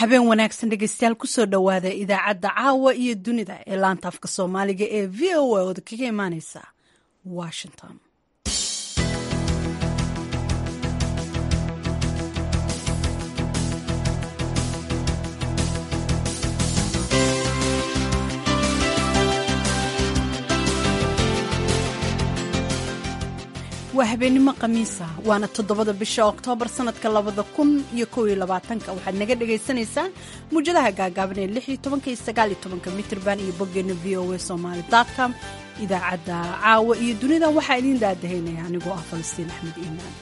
habeen wanaagsan dhegeystayaal kusoo dhowaada idaacadda caawa iyo dunida ee laanta afka soomaaliga ee v o a ooda kaga imaaneysa washington waa habeenimo khamiisa waana toddobada bisha oktoobar sanadka labada kun iyo kow iyo labaatanka waxaad naga dhagaysanaysaan muwjadaha gaagaaban ee lix iyo tobanka iyo sagaal iyo tobanka mitrban iyo boggeena v o a somaali com idaacadda caawa iyo dunida waxaa idiin daadahaynaya anigoo ah falastiin axmed iimaan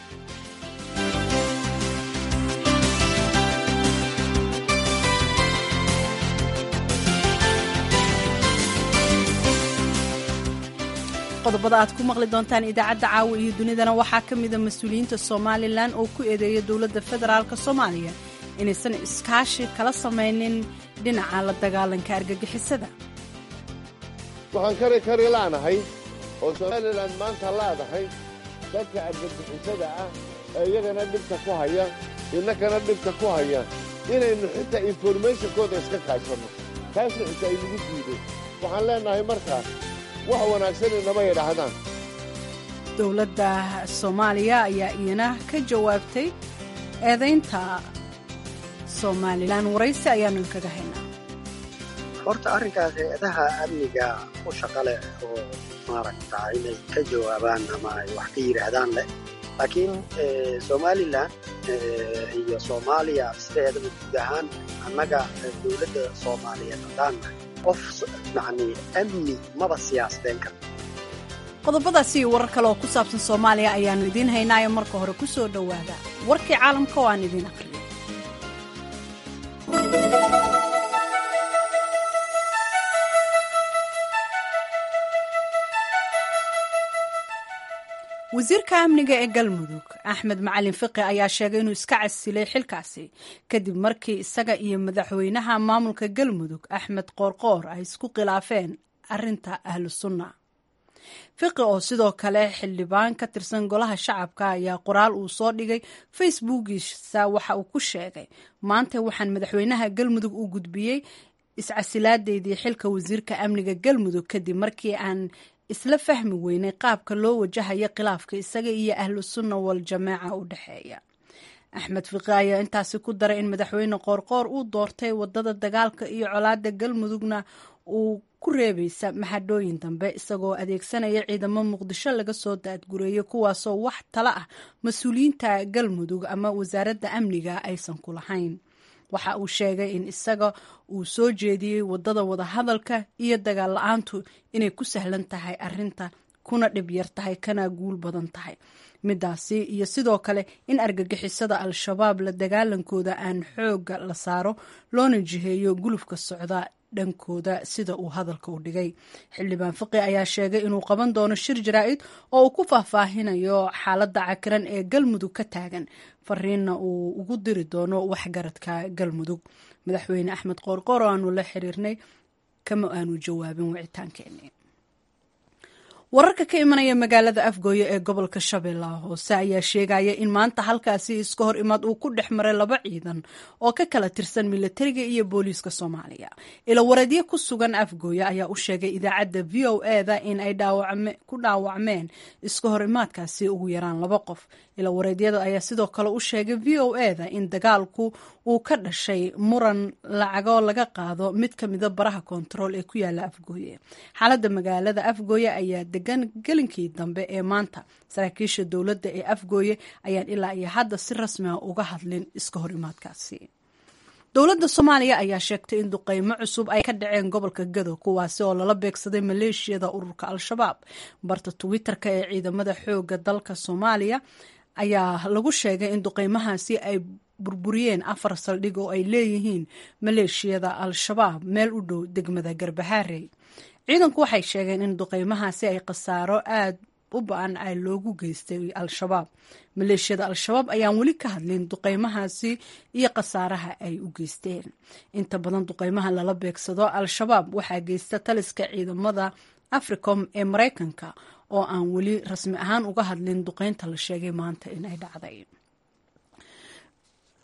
qodobada aad ku maqli doontaan idaacadda caawa iyo dunidana waxaa ka mida mas-uuliyiinta somalilan oo ku eedeeya dowladda federaalk soomaaliya inaysan iskaashi kala samaynin dhinaca la dagaalanka argagixisada waxaan kari kari laanahay oo somalilan maanta laadahay dadka argagixisada ah ee iyagana dhibta ku haya innakana dhibta ku haya inaynu xitaa informationkooda iska kaashanno taasna xitaa aynagu diiday waxaan leennahay markaas wax wanaagsan inama yidhaahdaan dowladda soomaaliya ayaa iyana ka jawaabtay eedaynta somalilan waraysi ayaanu inkaga haynaa horta arrinkaas hay-adaha amniga u shaqa leh oo maaragta inay ka jawaabaan ama ay wax ka yidhaahdaan leh laakiin somalilan iyo soomaaliya sideedaba guud ahaan annaga dowladda soomaaliyeed haddaannahay qof yacni amni maba siyaasadeen kara qodobadaasi iyo warar kale oo ku saabsan soomaaliya ayaannu idiin haynaayo marka hore ku soo dhowaada warkii caalamka oo aan idiin aqriyo wasiirka amniga ee galmudug axmed macalin fiqi ayaa sheegay inuu iska casilay xilkaasi kadib markii isaga iyo madaxweynaha maamulka galmudug axmed qoorqoor ay isku khilaafeen arinta ahlu sunna fiqi oo sidoo kale xildhibaan ka tirsan golaha shacabka ayaa qoraal uu soo dhigay facebookiisa waxa uu ku sheegay maanta waxaan madaxweynaha galmudug u gudbiyey iscasilaadeydii xilka wasiirka amniga galmudug kadib markii aan isla fahmi weynay qaabka loo wajahayo khilaafka isaga iyo ahlu sunna wal jamaaca u dhexeeya axmed fiqi ayaa intaasi ku daray in madaxweyne qoorqoor uu doortay wadada dagaalka iyo colaada galmudugna uu ku reebaysa maxadhooyin dambe isagoo adeegsanaya ciidamo muqdisho laga soo daadgureeyay kuwaasoo wax tala ah mas-uuliyiinta galmudug ama wasaaradda amniga aysan ku lahayn waxa uu sheegay in isaga uu soo jeediyey wadada wadahadalka iyo dagaal la-aantu inay ku sahlan tahay arinta kuna dhib yar tahay kana guul badan tahay midaasi iyo sidoo kale in argagixisada al-shabaab la dagaalankooda aan xooga la saaro loona jiheeyo gulufka socda dhankooda sida uu hadalka u dhigay xildhibaan fiqi ayaa sheegay inuu qaban doono shir jaraa-id oo uu ku faahfaahinayo xaaladda cakiran ee galmudug ka taagan fariinna uu ugu diri doono waxgaradka galmudug madaxweyne axmed qoorqoor oo aanu la xiriirnay kama aanu jawaabin wicitaankeeni wararka ka imanaya magaalada afgooye ee gobolka shabeellaha hoose ayaa sheegaya in maanta halkaasi iska hor imaad uu ku dhex maray laba ciidan oo ka kala tirsan milatariga iyo booliiska soomaaliya ilawareedyo ku sugan afgooye ayaa u sheegay idaacadda v o eda in ay ku dhaawacmeen iska hor imaadkaasi ugu yaraan laba qof ilawareedyada ayaa sidoo kale u sheegay v o eda in dagaalku uu ka dhashay muran lacagoo laga qaado mid ka mida baraha koontarool ee ku yaala afgooye xaaladda magaalada afgooye ayaa degan gelinkii dambe ee maanta saraakiisha dowladda ee afgooye ayaan ilaa iyo hadda si rasmi ah uga hadlin iska hor imaadkaasi dowladda soomaaliya ayaa sheegtay in duqeymo cusub ay ka dhaceen gobolka gado kuwaasi oo lala beegsaday maleeshiyada ururka al-shabaab barta twitter-ka ee ciidamada xooga dalka soomaaliya ayaa lagu sheegay in duqeymahaasi ay burburiyeen afar saldhig oo ay leeyihiin maleeshiyada al-shabaab meel u dhow degmada garbahaarey ciidanku waxay sheegeen in duqeymahaasi ay khasaaro aad u ba-an ay loogu geystay al-shabaab maleeshiyada al-shabaab ayaan weli ka hadlin duqeymahaasi iyo khasaaraha ay u geysteen inta badan duqeymaha lala beegsado al-shabaab waxaa geysta taliska ciidamada africom ee maraykanka oo aan weli rasmi ahaan uga hadlin duqeynta la sheegay maanta in ay dhacday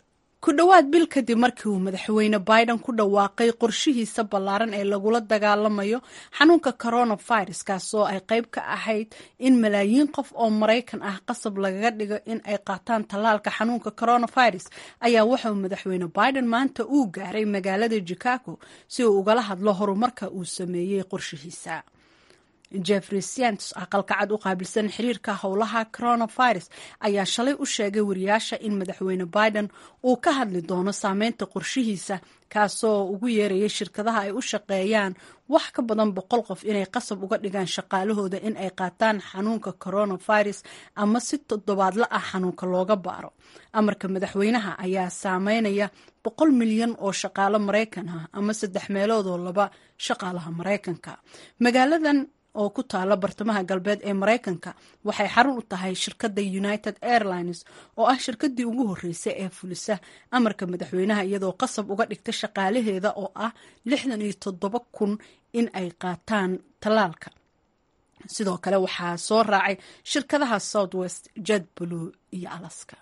ku dhowaad bil kadib markii uu madaxweyne biden ku dhawaaqay qorshihiisa ballaaran ee lagula dagaalamayo xanuunka coronavirus kaasoo ay qayb ka ahayd in malaayiin qof oo maraykan ah qasab lagaga dhigo in ay qaataan tallaalka xanuunka coronavirus ayaa wuxuu madaxweyne biden maanta uu gaaray magaalada chicago si uu ugala hadlo horumarka uu sameeyey qorshihiisa jeffrey sients aqalka cad u qaabilsan xiriirka howlaha coronavirus ayaa shalay u sheegay wariyaasha in madaxweyne biden uu ka hadli doono saameynta qorshihiisa kaasoo ugu yeerayay shirkadaha ay u shaqeeyaan wax ka badan boqol qof inay qasab uga dhigaan shaqaalahooda in ay qaataan xanuunka coronavirus ama si toddobaadla ah xanuunka looga baaro amarka madaxweynaha ayaa saameynaya boqol milyan oo shaqaalo maraykan ah ama saddex meeloodoo laba shaqaalaha maraykanka magaaladan oo ku taala bartamaha galbeed ee maraykanka waxay xarun u tahay shirkadda united airlines oo ah shirkaddii ugu horreysay ee fulisa amarka madaxweynaha iyadoo qasab uga dhigta shaqaalaheeda oo ah lixdan iyo toddoba kun in ay qaataan tallaalka sidoo kale waxaa soo raacay shirkadaha south west jed blue iyo alaska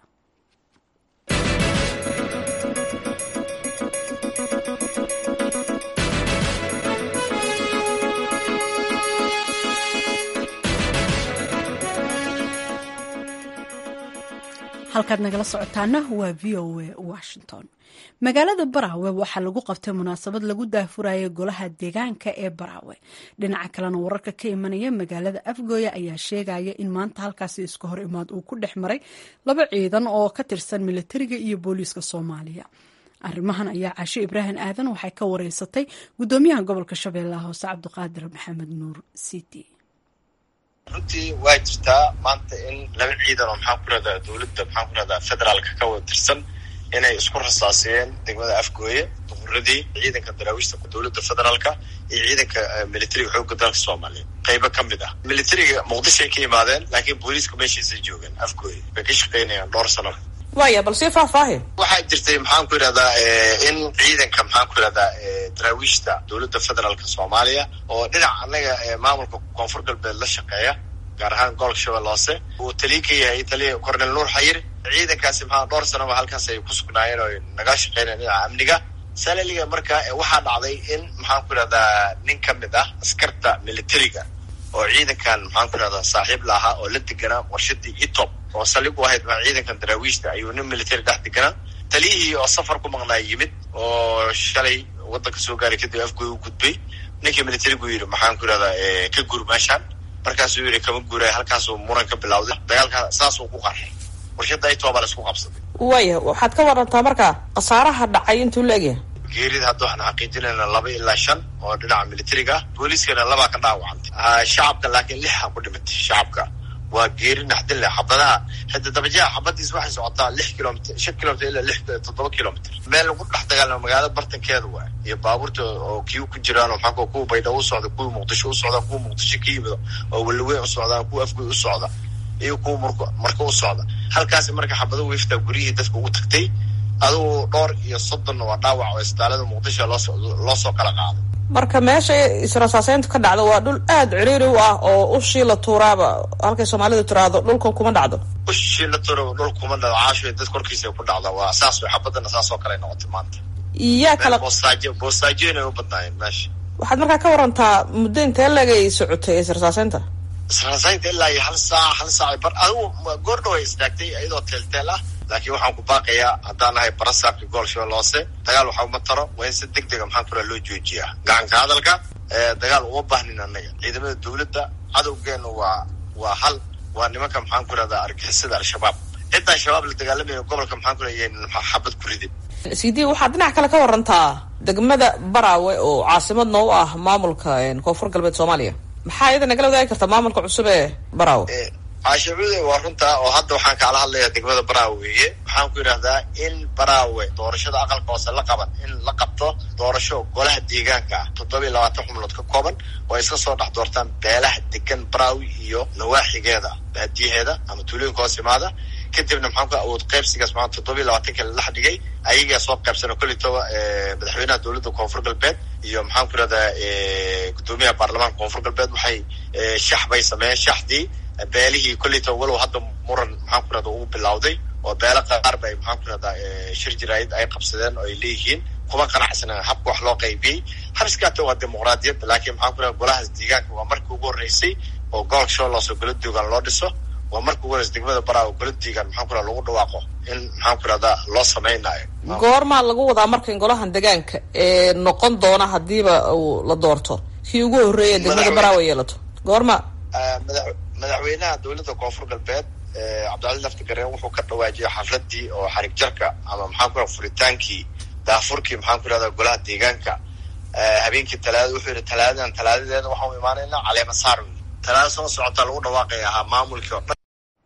halkaad nagala socotaana waa v o a washington magaalada baraawe waxaa lagu qabtay munaasabad lagu daahfurayay golaha deegaanka ee baraawe dhinaca kalena wararka ka imanaya magaalada afgooya ayaa sheegaya in maanta halkaasi iska hor imaad uu ku dhex maray laba ciidan oo ka tirsan militariga iyo booliiska soomaaliya arrimahan ayaa caasho ibraahim aadan waxay ka wareysatay gudoomiyaha gobolka shabeellaha hoose cabdiqaadir maxamed nuur city runtii waa jirtaa maanta in laba ciidan oo maxaan ku rahdaa dowladda maxaan ku rahdaa federaalka ka wada tirsan inay isku rasaasiyeen degmada afgooye duquradii ciidanka daraawiishta dowladda federaalka iyo ciidanka militariga xoogga dalka soomaaliya qaybo ka mid ah militariga muqdishoay ka yimaadeen laakiin booliiska meeshiisay joogeen afgooye bay ka shaqaynayaan dhowr sano waya bal sii faahfaahi waxaa jirtay maxaan ku yidhahdaa in ciidanka maxaan ku yidhahdaa daraawiishta dowladda federaalka soomaaliya oo dhinac annaga maamulka koonfur galbeed la shaqeeya gaar ahaan gobolka shabeelle hoose uu taliya ka yahay taliya cornel nuur xayir ciidankaasi maxaa dhowr sanoba halkaas ay ku sugnaayeen oo naga shaqeynayeen dhinaca amniga salaliga marka waxaa dhacday in maxaan ku yidhahdaa nin ka mid ah askarta militariga oo ciidankan maxaan ku yidhahdaa saaxiib la ahaa oo la deganaa warshadii etop oo saldhig u ahayd ma ciidankan daraawiishta ayuu nin military dhex deganaa taliyihii oo safar ku maqnaa yimid oo shalay waddanka soo gaaray kadib afgoy u gudbay ninkii militarigu yidhi maxaan ku yidhahdaa ka guur meeshaan markaasuu yidhi kama guuraya halkaasuu muran ka bilawday dagaalka saasuu ku qarxay warshadda etooba la isku qabsaday waya waxaad ka warantaa marka khasaaraha dhacay intuu la egyahay geerida hadda waxaan xaqiijinaynaa laba ilaa shan oo dhinaca militariga ah booliiskana labaa ka dhaawacantay shacabka laakiin lixa ku dhimatay shacabka waa geeri naxdin leh xabadaha hadda dabajaha xabadiis waxay socotaa lix kilomitr shan kilomitr ilaa lix toddoba kilomitr meel lagu dhex dagaalamo magaalada bartankeeda waay iyo baabuurta oo kiu ku jiraan oo maxaa kuwa baydhabo u socda kuwa muqdisho u socda kuwa muqdisho ka yimido oo weliweyn u socdaan kuwa afgoy u socda iyo kuwa murk marka u socda halkaasi marka xabado wiifta guryihii dadka ugu tagtay adugu dhowr iyo soddon waa dhaawac oo isbitaalada muqdisho loosoo loo soo kala qaaday marka meesha israsaaseyntu ka dhacdo waa dhul aada ciriiri u ah oo ushii la tuuraaba halkay soomaalidu tiraahdo dhulkan kuma dhacdo ushii la tuuraba dhul kuma dhacdo caasho dad korkiisa ku dhacda waa saas way xabadana saas oo kale noqotay maanta yaa kala boostaajo boostaajoyn ay u badnaayeen meesha waxaad markaa ka warantaa muddo intee legay socotay israsaaseynta israsaaseynta ilaa iyo hal saac hal saac bar adigu goordhow ay istaagtay iyadoo teelteel ah laakiin waxaan ku baaqayaa haddaan nahay barasaabka gool shabeelle hoose dagaal waxa uma taro waa in si deg dega maxaan kula loo joojiyaa gacanka hadalka dagaal uma baahnin annaga ciidamada dowladda cadowgeena waa waa hal waa nimanka maxaan ku rahdaa argixisada al-shabaab ciddaa shabaab la dagaalamaya gobolka maxaan ku leeyahay xabad ku ridin cd waxaad dhinac kale ka warantaa degmada baraawe oo caasimadna u ah maamulka koonfur galbeed soomaaliya maxaa iyada nagala wadaagi kartaa maamulka cusub ee baraawe caashacuude waa runta oo hadda waxaan kaala hadlayaa degmada baraawe weeye waxaan ku yidhahdaa in baraawe doorashada aqalka hoose la qaban in la qabto doorasho golaha deegaanka ah toddoba iyo labaatan xubnood ka kooban oo ay iska soo dhex doortaan beelaha degan baraawe iyo nawaaxigeeda baadiyaheeda ama tuulooyinka hoos imaada kadibna maxaan ku awood qaybsigaas maa toddoba iyo labaatanka la dhigay ayagaa soo qaybsana kolleytoba madaxweynaha dowladda koonfur galbeed iyo maxaan ku yidhahdaa guddoomiyaha baarlamaanka koonfur galbeed waxay shax bay sameeyeen shaxdii beelihii kolleyta walow hadda muran maxaan ku rahda ugu bilawday oo beelo qaar ba ay maxaan ku rahdaa shir jiraayid ay qabsadeen oo ay leeyihiin kuma qanacsana habka wax loo qaybiyey hariskaata waa dimuqraadiyad laakiin maxaan ku rahda golahaas deegaanka waa markii ugu horreysay oo gobolka shabeellaas oo golo duugan loo dhiso waa markii ugu horreysay degmada baraa oo golo duugan maxaan ku rahda lagu dhawaaqo in maxaan ku rahdaa loo samaynayo goormaa lagu wadaa marka in golahan deegaanka ee noqon doona hadiiba uu la doorto kii ugu horreeya degmada baraawe yeelato goorma madaxweynaha dowladda koonfur galbeed cabdicali lafti gareen wuxuu ka dhawaajiyay xafladii oo xarig jarka ama maxaan ku raha furitaankii daafurkii maxaan ku rahdaa golaha deegaanka habeenkii talaada wuxuu yihi talaadadan talaadadeeda waxaan u imaanaynaa caleema saar talaada soo socotaa lagu dhawaaqaya ahaa maamulkii oo dhan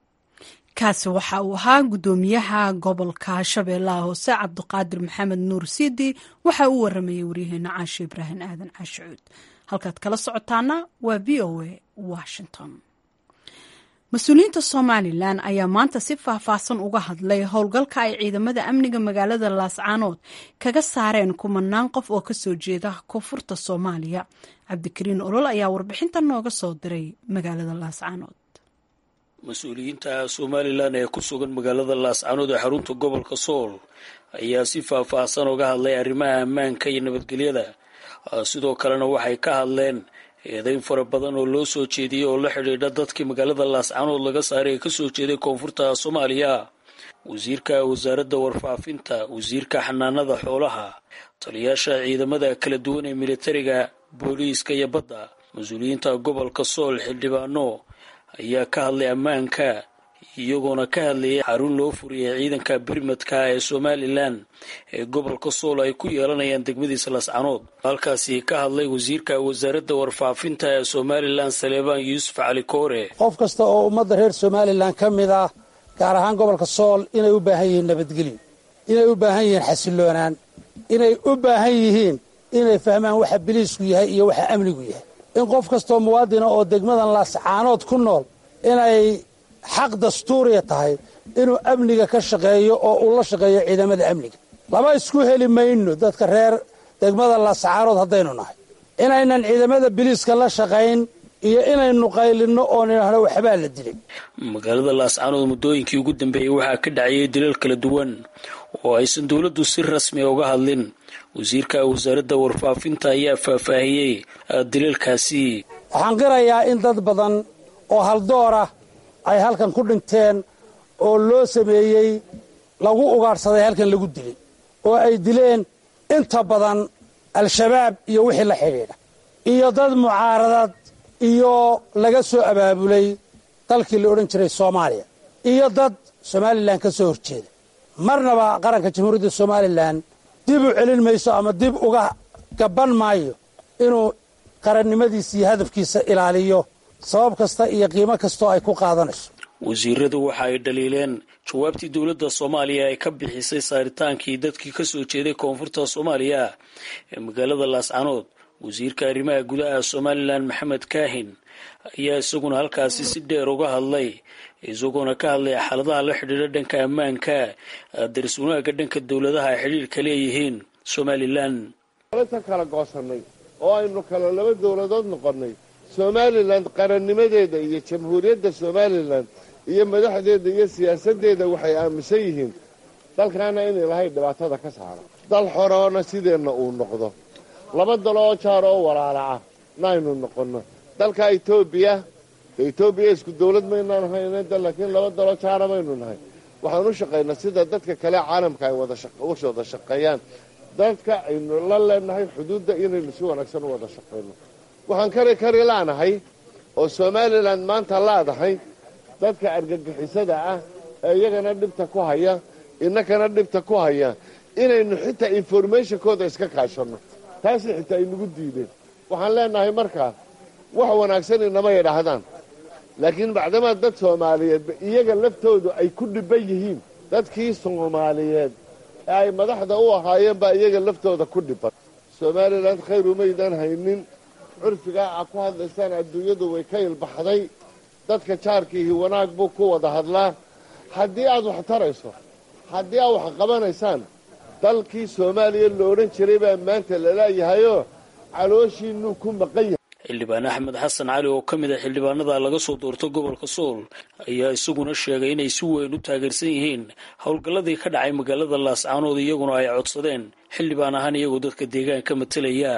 kaasi waxa uu ahaa guddoomiyaha gobolka shabeellaha hoose cabdiqaadir maxamed nuur siidi waxa uu waramayay waryaheena caashe ibraahim aadan caashicuud halkaad kala socotaana waa v o a washington mas-uuliyiinta somalilan ayaa maanta si faahfaahsan uga hadlay howlgalka ay ciidamada amniga magaalada laascaanood kaga saareen kumanaan qof oo kasoo jeeda koonfurta soomaaliya cabdikariin olol ayaa warbixintan nooga soo diray magaalada laascaanood mas-uuliyiinta somalilan ee ku sugan magaalada laascaanood ee xarunta gobolka sool ayaa si faahfaahsan uga hadlay arrimaha ammaanka iyo nabadgelyada sidoo kalena waxay ka hadleen eedayn fara badan oo loo soo jeediyey oo la xidhiidha dadkii magaalada laascaanood laga saaray ee kasoo jeeday koonfurta soomaaliya wasiirka wasaaradda warfaafinta wasiirka xanaanada xoolaha taliyaasha ciidamada kala duwan ee militariga booliiska iyo badda mas-uuliyiinta gobolka sool xildhibaano ayaa ka hadlay ammaanka iyagoona ka hadlayay xarun loo furiyay ciidanka birmadka ee somalilan ee gobolka sool ay ku yeelanayaan degmadiisa lascanood halkaasi ka hadlay wasiirka wasaaradda warfaafinta ee somalilan saleebaan yuusuf cali koore qof kasta oo ummadda reer somalilan ka mid ah gaar ahaan gobolka sool inay u baahan yihiin nabadgelyo inay u baahan yihiin xasilloonaan inay u baahan yihiin inay fahmaan waxa biliisku yahay iyo waxa amnigu yahay in qof kastoo muwaadina oo degmadan laascaanood ku nool inay xaq dastuuriya tahay inuu amniga ka shaqeeyo oo uu la shaqeeyo ciidamada amniga lama isku heli mayno dadka reer degmada laascaanood haddaynu nahay inaynan ciidamada biliiska la shaqayn iyo inaynu qaylinno oo nidhaahno waxbaa la dilay magaalada laascaanood muddooyinkii ugu dambeeyey waxaa ka dhacayay dilal kala duwan oo aysan dowladdu si rasmi uga hadlin wasiirka wasaaradda warfaafinta ayaa faahfaahiyey dilalkaasi waxaan qirayaa in dad badan oo haldoora ay halkan ku dhinteen oo loo sameeyey lagu ugaadhsaday halkan lagu dilay oo ay dileen inta badan al-shabaab iyo wixii la xidhiidha iyo dad mucaaradad iyo laga soo abaabulay dalkii la odhan jiray soomaaliya iyo dad somalilan ka soo horjeeda marnaba qaranka jamhuuriyadda somalilan dib u celin mayso ama dib uga gabban maayo inuu qarannimadiisa iyo hadafkiisa ilaaliyo sabab kasta iyo qiimo kastoo ay ku qaadanayso wasiiradu waxa ay dhaliileen jawaabtii dowladda soomaaliya ay ka bixisay saaritaankii dadkii ka soo jeeday koonfurta soomaaliya ee magaalada laascanood wasiirka arrimaha gudaha somalilan maxamed kaahin ayaa isaguna halkaasi si dheer uga hadlay isagoona ka hadlay xaaladaha la xidhiidha dhanka ammaanka daris wanaagga dhanka dowladaha ay xidhiirka leeyihiin somalilan tan kala goosanay oo aynu kala laba dowladood noqonnay somalilan qarannimadeeda iyo jamhuuriyadda somalilan iyo madaxdeeda iyo siyaasaddeeda waxay aaminsan yihiin dalkaana in ilahay dhibaatada ka saaro dal xoroona sideenna uu noqdo laba dalo oo jaar oo walaalaca naaynu noqonno dalka etoobiya etoobiya isku dawlad maynaan haynan laakiin laba dalo jaara maynu nahay waxaan u shaqaynaa sida dadka kale caalamka ay wada wada shaqeeyaan dadka aynu la leenahay xuduudda inaynu si wanaagsan u wada shaqayno waxaan kari kari laanahay oo somalilan maanta laadahay dadka argagixisada ah ee iyagana dhibta ku haya innakana dhibta ku haya inaynu xitaa informationkooda iska kaashanno taasi xitaa aynagu diideen waxaan leenahay markaa wax wanaagsan inama yidhaahdaan laakiin bacdamaa dad soomaaliyeedba iyaga laftoodu ay ku dhibban yihiin dadkii soomaaliyeed ee ay madaxda u ahaayeen baa iyaga laftooda ku dhibban somalilan khayr umaydan haynin curfigaa a ku hadlaysaan adduunyadu way ka ilbaxday dadka jaarkiihi wanaag buu ku wada hadlaa haddii aad wax tarayso haddii aad wax qabanaysaan dalkii soomaaliya la odhan jiray baa maanta laleeyahayoo calooshiinuu ku maqan yahay xildhibaan axmed xasan cali oo ka mid a xildhibaanada laga soo doorto gobolka sool ayaa isaguna sheegay inay si weyn u taageersan yihiin howlgalladii ka dhacay magaalada laascaanood iyaguna ay codsadeen xildhibaan ahaan iyagoo dadka deegaanka matelaya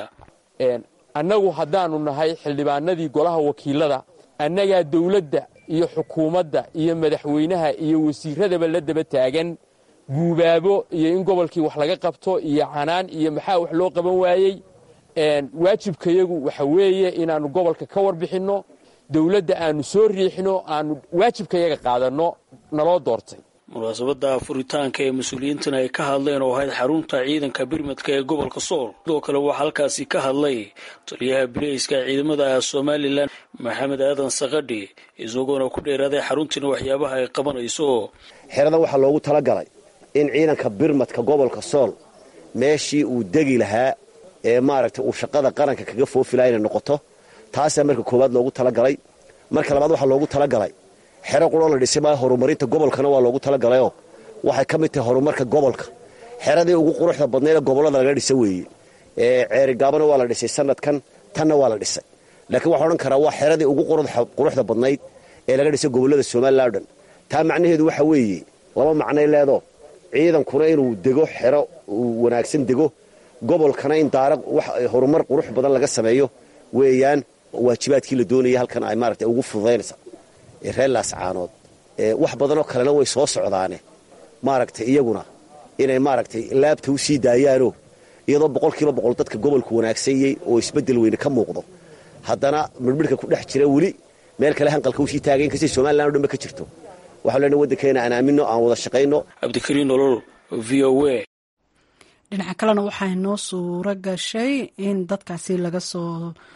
annagu haddaanu nahay xildhibaanadii golaha wakiilada annagaa dowladda iyo xukuumadda iyo madaxweynaha iyo wasiiradaba la daba taagan guubaabo iyo in gobolkii wax laga qabto iyo canaan iyo maxaa wax loo qaban waayey waajibkayagu waxa weeye inaannu gobolka ka warbixinno dowladda aannu soo riixno aannu waajibkayaga qaadanno naloo doortay munaasabadda furitaanka ee mas-uuliyiintan ay ka hadleen oo ahayd xarunta ciidanka birmadka ee gobolka sool sidoo kale waxaa halkaasi ka hadlay taliyaha bileyska ciidamada somalilan maxamed aadan sakadhi isagoona ku dheeraaday xaruntiina waxyaabaha ay qabanayso xerada waxaa loogu talagalay in ciidanka birmadka gobolka sool meeshii uu degi lahaa ee maaragtay uu shaqada qaranka kaga foofilaa inay noqoto taasaa marka koowaad loogu talagalay marka labaad waxaa loogu talagalay xero quroo la dhisay maa horumarinta gobolkana waa loogu talagalayoo waxay ka mid tahay horumarka gobolka xeradii ugu quruxda badnayd ee gobollada laga dhisa weeye ceerigaabana waa la dhisay sanadkan tanna waa la dhisay laakiin waxaa odhan karaa waa xeradii ugu quruxda badnayd ee laga dhisay gobollada somalilan o dhan taa macnaheedu waxa weeye laba macnay leedo ciidankuna inuu dego xero uu wanaagsan dego gobolkana in daara horumar qurux badan laga sameeyo weeyaan waajibaadkii la doonaya halkan ay maaragtay ugu fududaynaysa reer laascaanood wax badanoo kalena way soo socdaane maaragtay iyaguna inay maaragtay laabta u sii daayaanoo iyadoo boqolkiiba boqol dadka gobolku wanaagsanyey oo isbeddel weyne ka muuqdo haddana midhmidhka ku dhex jira weli meel kale hanqalka usii taagay inkastay somalilan o dhanba ka jirto waxaan leenahay waddankeena aan aaminno aan wada shaqayno cabdikariin nolol v o a dhinaca kalena waxaa inoo suuro gashay in dadkaasi laga soo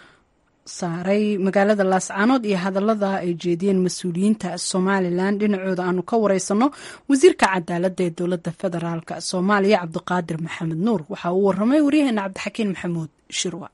saaray magaalada laascaanood iyo hadallada ay jeediyeen mas-uuliyiinta somalilan dhinacooda aanu ka wareysano wasiirka cadaaladda ee dowladda federaalk soomaaliya cabdiqaadir maxamed nuur waxa uu waramay waryaheena cabdixakiin maxamuud shirwa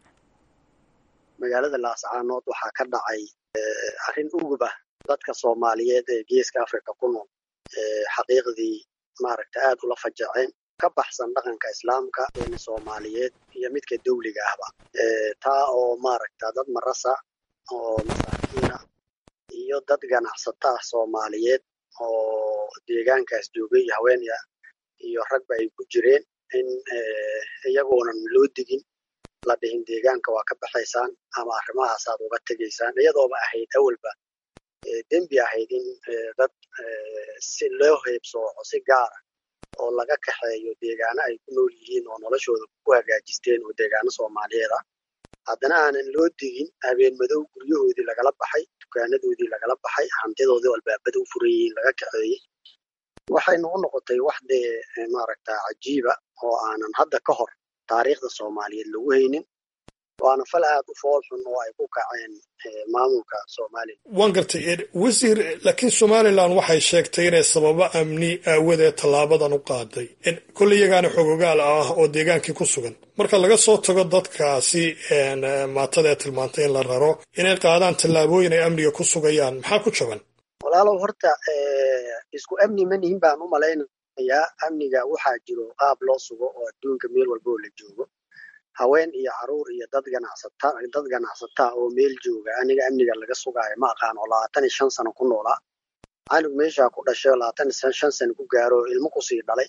magaalada laascaanood waxaa ka dhacay arrin ugub ah dadka soomaaliyeed ee geeska africa ku nool xaqiiqdii maaragta aad ula fajaceen ka baxsan dhaqanka islaamka een soomaaliyeed iyo midka dawliga ahba taa oo maaragta dad marasa oo masaakiina iyo dad ganacsata ah soomaaliyeed oo deegaankaas joogay haweenya iyo ragba ay ku jireen in iyagoonan loo digin la dhihin deegaanka waa ka baxaysaan ama arrimahaasaad uga tegaysaan iyadooba ahayd awalba dembi ahayd in dad si loo heebsooco si gaara oo laga kaxeeyo deegaano ay ku nool yihiin oo noloshooda ku hagaajisteen oo deegaano soomaaliyeed ah haddana aanan loo digin habeen madow guryahoodii lagala baxay dukaanadoodii lagala baxay hantidoodii albaabada u furan yihiin laga kaxeeyey waxay nagu noqotay wax dee maaragta cajiiba oo aanan hadda ka hor taariikhda soomaaliyeed lagu haynin waana fal aad u fool xun oo ay ku kaceen maamulka somalilan waan gartay wasiir laakiin somalilan waxay sheegtay inay sababo amni aawadeed tallaabadan u qaaday kolley iyagaana xogogaal ah oo deegaankii ku sugan marka laga soo tago dadkaasi maatada ee tilmaantay in la raro inay qaadaan tallaabooyin ay amniga ku sugayaan maxaa ku jaban walaalow horta isku amni ma nihin baan u malaynayaa amniga waxaa jiro qaab loo sugo oo adduunka meel walba oo la joogo haween iyo caruur iyo dad ganacsata dad ganacsataa oo meel jooga aniga amniga laga sugaayo ma aqaan oo labaatan iyo shan sano ku noolaa canug meeshaa ku dhashay oo labaatan iyo shan sano ku gaaro oo ilmo kusii dhalay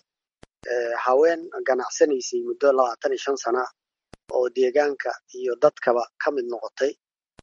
haween ganacsanaysay muddo labaatan iyo shan sana oo deegaanka iyo dadkaba ka mid noqotay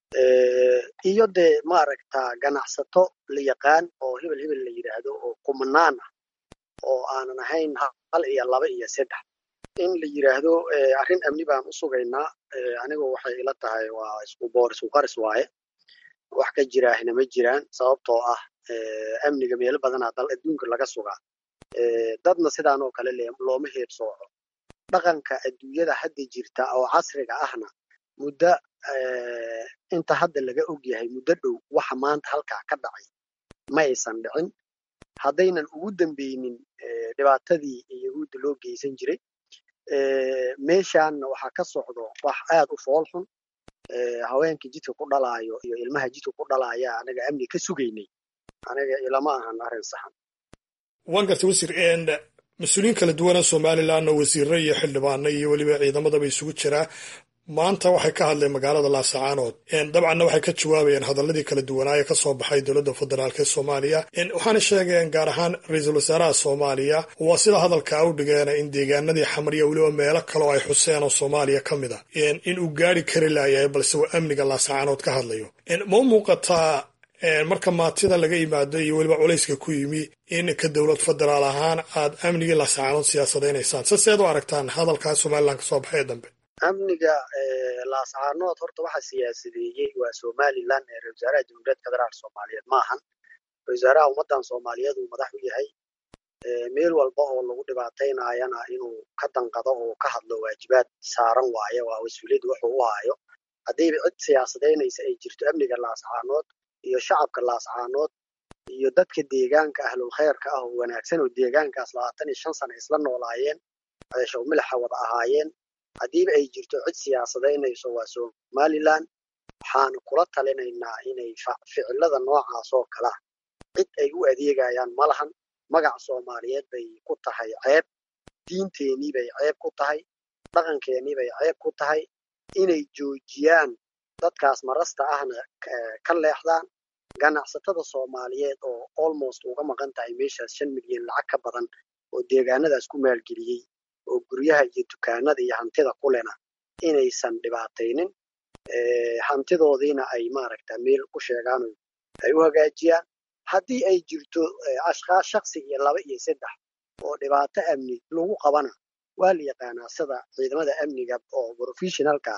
iyo dee maaragta ganacsato la yaqaan oo hebel hebel la yidhaahdo oo kumanaan ah oo aanan ahayn hal iyo laba iyo saddex in la yidhaahdo arrin amni baan u sugaynaa anigu waxay ila tahay waa isku boor isku qaris waaye wax ka jiraahna ma jiraan sababtoo ah amniga meelo badanaa dal adduunka laga sugaa dadna sidaan oo kale looma heebsooco dhaqanka adduunyada hadda jirta oo casriga ahna muddo inta hadda laga og yahay muddo dhow waxa maanta halkaa ka dhacay ma aysan dhicin haddaynan ugu dambeynin dhibaatadii yahuudda loo geysan jiray meeshaanna waxaa ka socdo wax aad u fool xun haweenkii jidka ku dhalaayo iyo ilmaha jidka ku dhalaaya anaga amni ka sugaynay aniga ilama ahan arrin saxan waan gartay wasiir mas-uuliyiin kala duwana somalilanna wasiirro iyo xildhibaano iyo weliba ciidamadaba isugu jiraa maanta waxay ka hadleen magaalada laasacaanood dabcanna waxay ka jawaabayeen hadaladii kala duwanaaye ka soo baxay dowladda federaalk ee soomaaliya waxaana sheegeen gaar ahaan ra-iisul wasaaraha soomaaliya waa sida hadalka u dhigeen in deegaanadii xamriya weliba meelo kaleo ay xuseen oo soomaaliya ka mid a in uu gaari kari laayahay balse waa amniga laasacaanood ka hadlayo ma u muuqataa marka maatida laga yimaado iyo weliba culayska ku yimi in ka dowlad federaal ahaan aad amnigii laasacaanood siyaasadaynaysaan se seed u aragtaan hadalkaa somalilan ka soo baxay ee dambe amniga laascaanood horta waxa siyaasadeeyey waa somalilan ee ra wasaaraha jamhuuriyadda federaalk soomaaliyeed maahan ra wasaaraha ummaddan soomaaliyeed uu madax u yahay meel walba oo lagu dhibaataynayana inuu ka danqado oo ka hadlo waajibaad saaran waayo waa mas-uuliyadda wuxuu u haayo haddiiba cid siyaasadaynaysa ay jirto amniga laascaanood iyo shacabka laascaanood iyo dadka deegaanka ahlul khayrka ah oo wanaagsan oo deegaankaas labaatan iyo shan sana isla noolaayeen ceeshow milaxa wada ahaayeen haddiiba ay jirto cid siyaasadaynayso waa somalilan waxaanu kula talinaynaa inay ficilada noocaas oo kalea cid ay u adeegayaan ma lahan magac soomaaliyeed bay ku tahay ceeb diinteenii bay ceeb ku tahay dhaqankeenii bay ceeb ku tahay inay joojiyaan dadkaas marasta ahna ka leexdaan ganacsatada soomaaliyeed oo almost uga maqan tahay meeshaas shan milyan lacag ka badan oo deegaanadaas ku maalgeliyey oo guryaha iyo dukaanada iyo hantida kulena inaysan dhibaataynin hantidoodiina ay maaragta meel ku sheegaan ay u hagaajiyaan haddii ay jirto ashkaas shaksi iyo laba iyo saddex oo dhibaato amni lagu qabana waa la yaqaanaa sida ciidamada amniga oo professionalka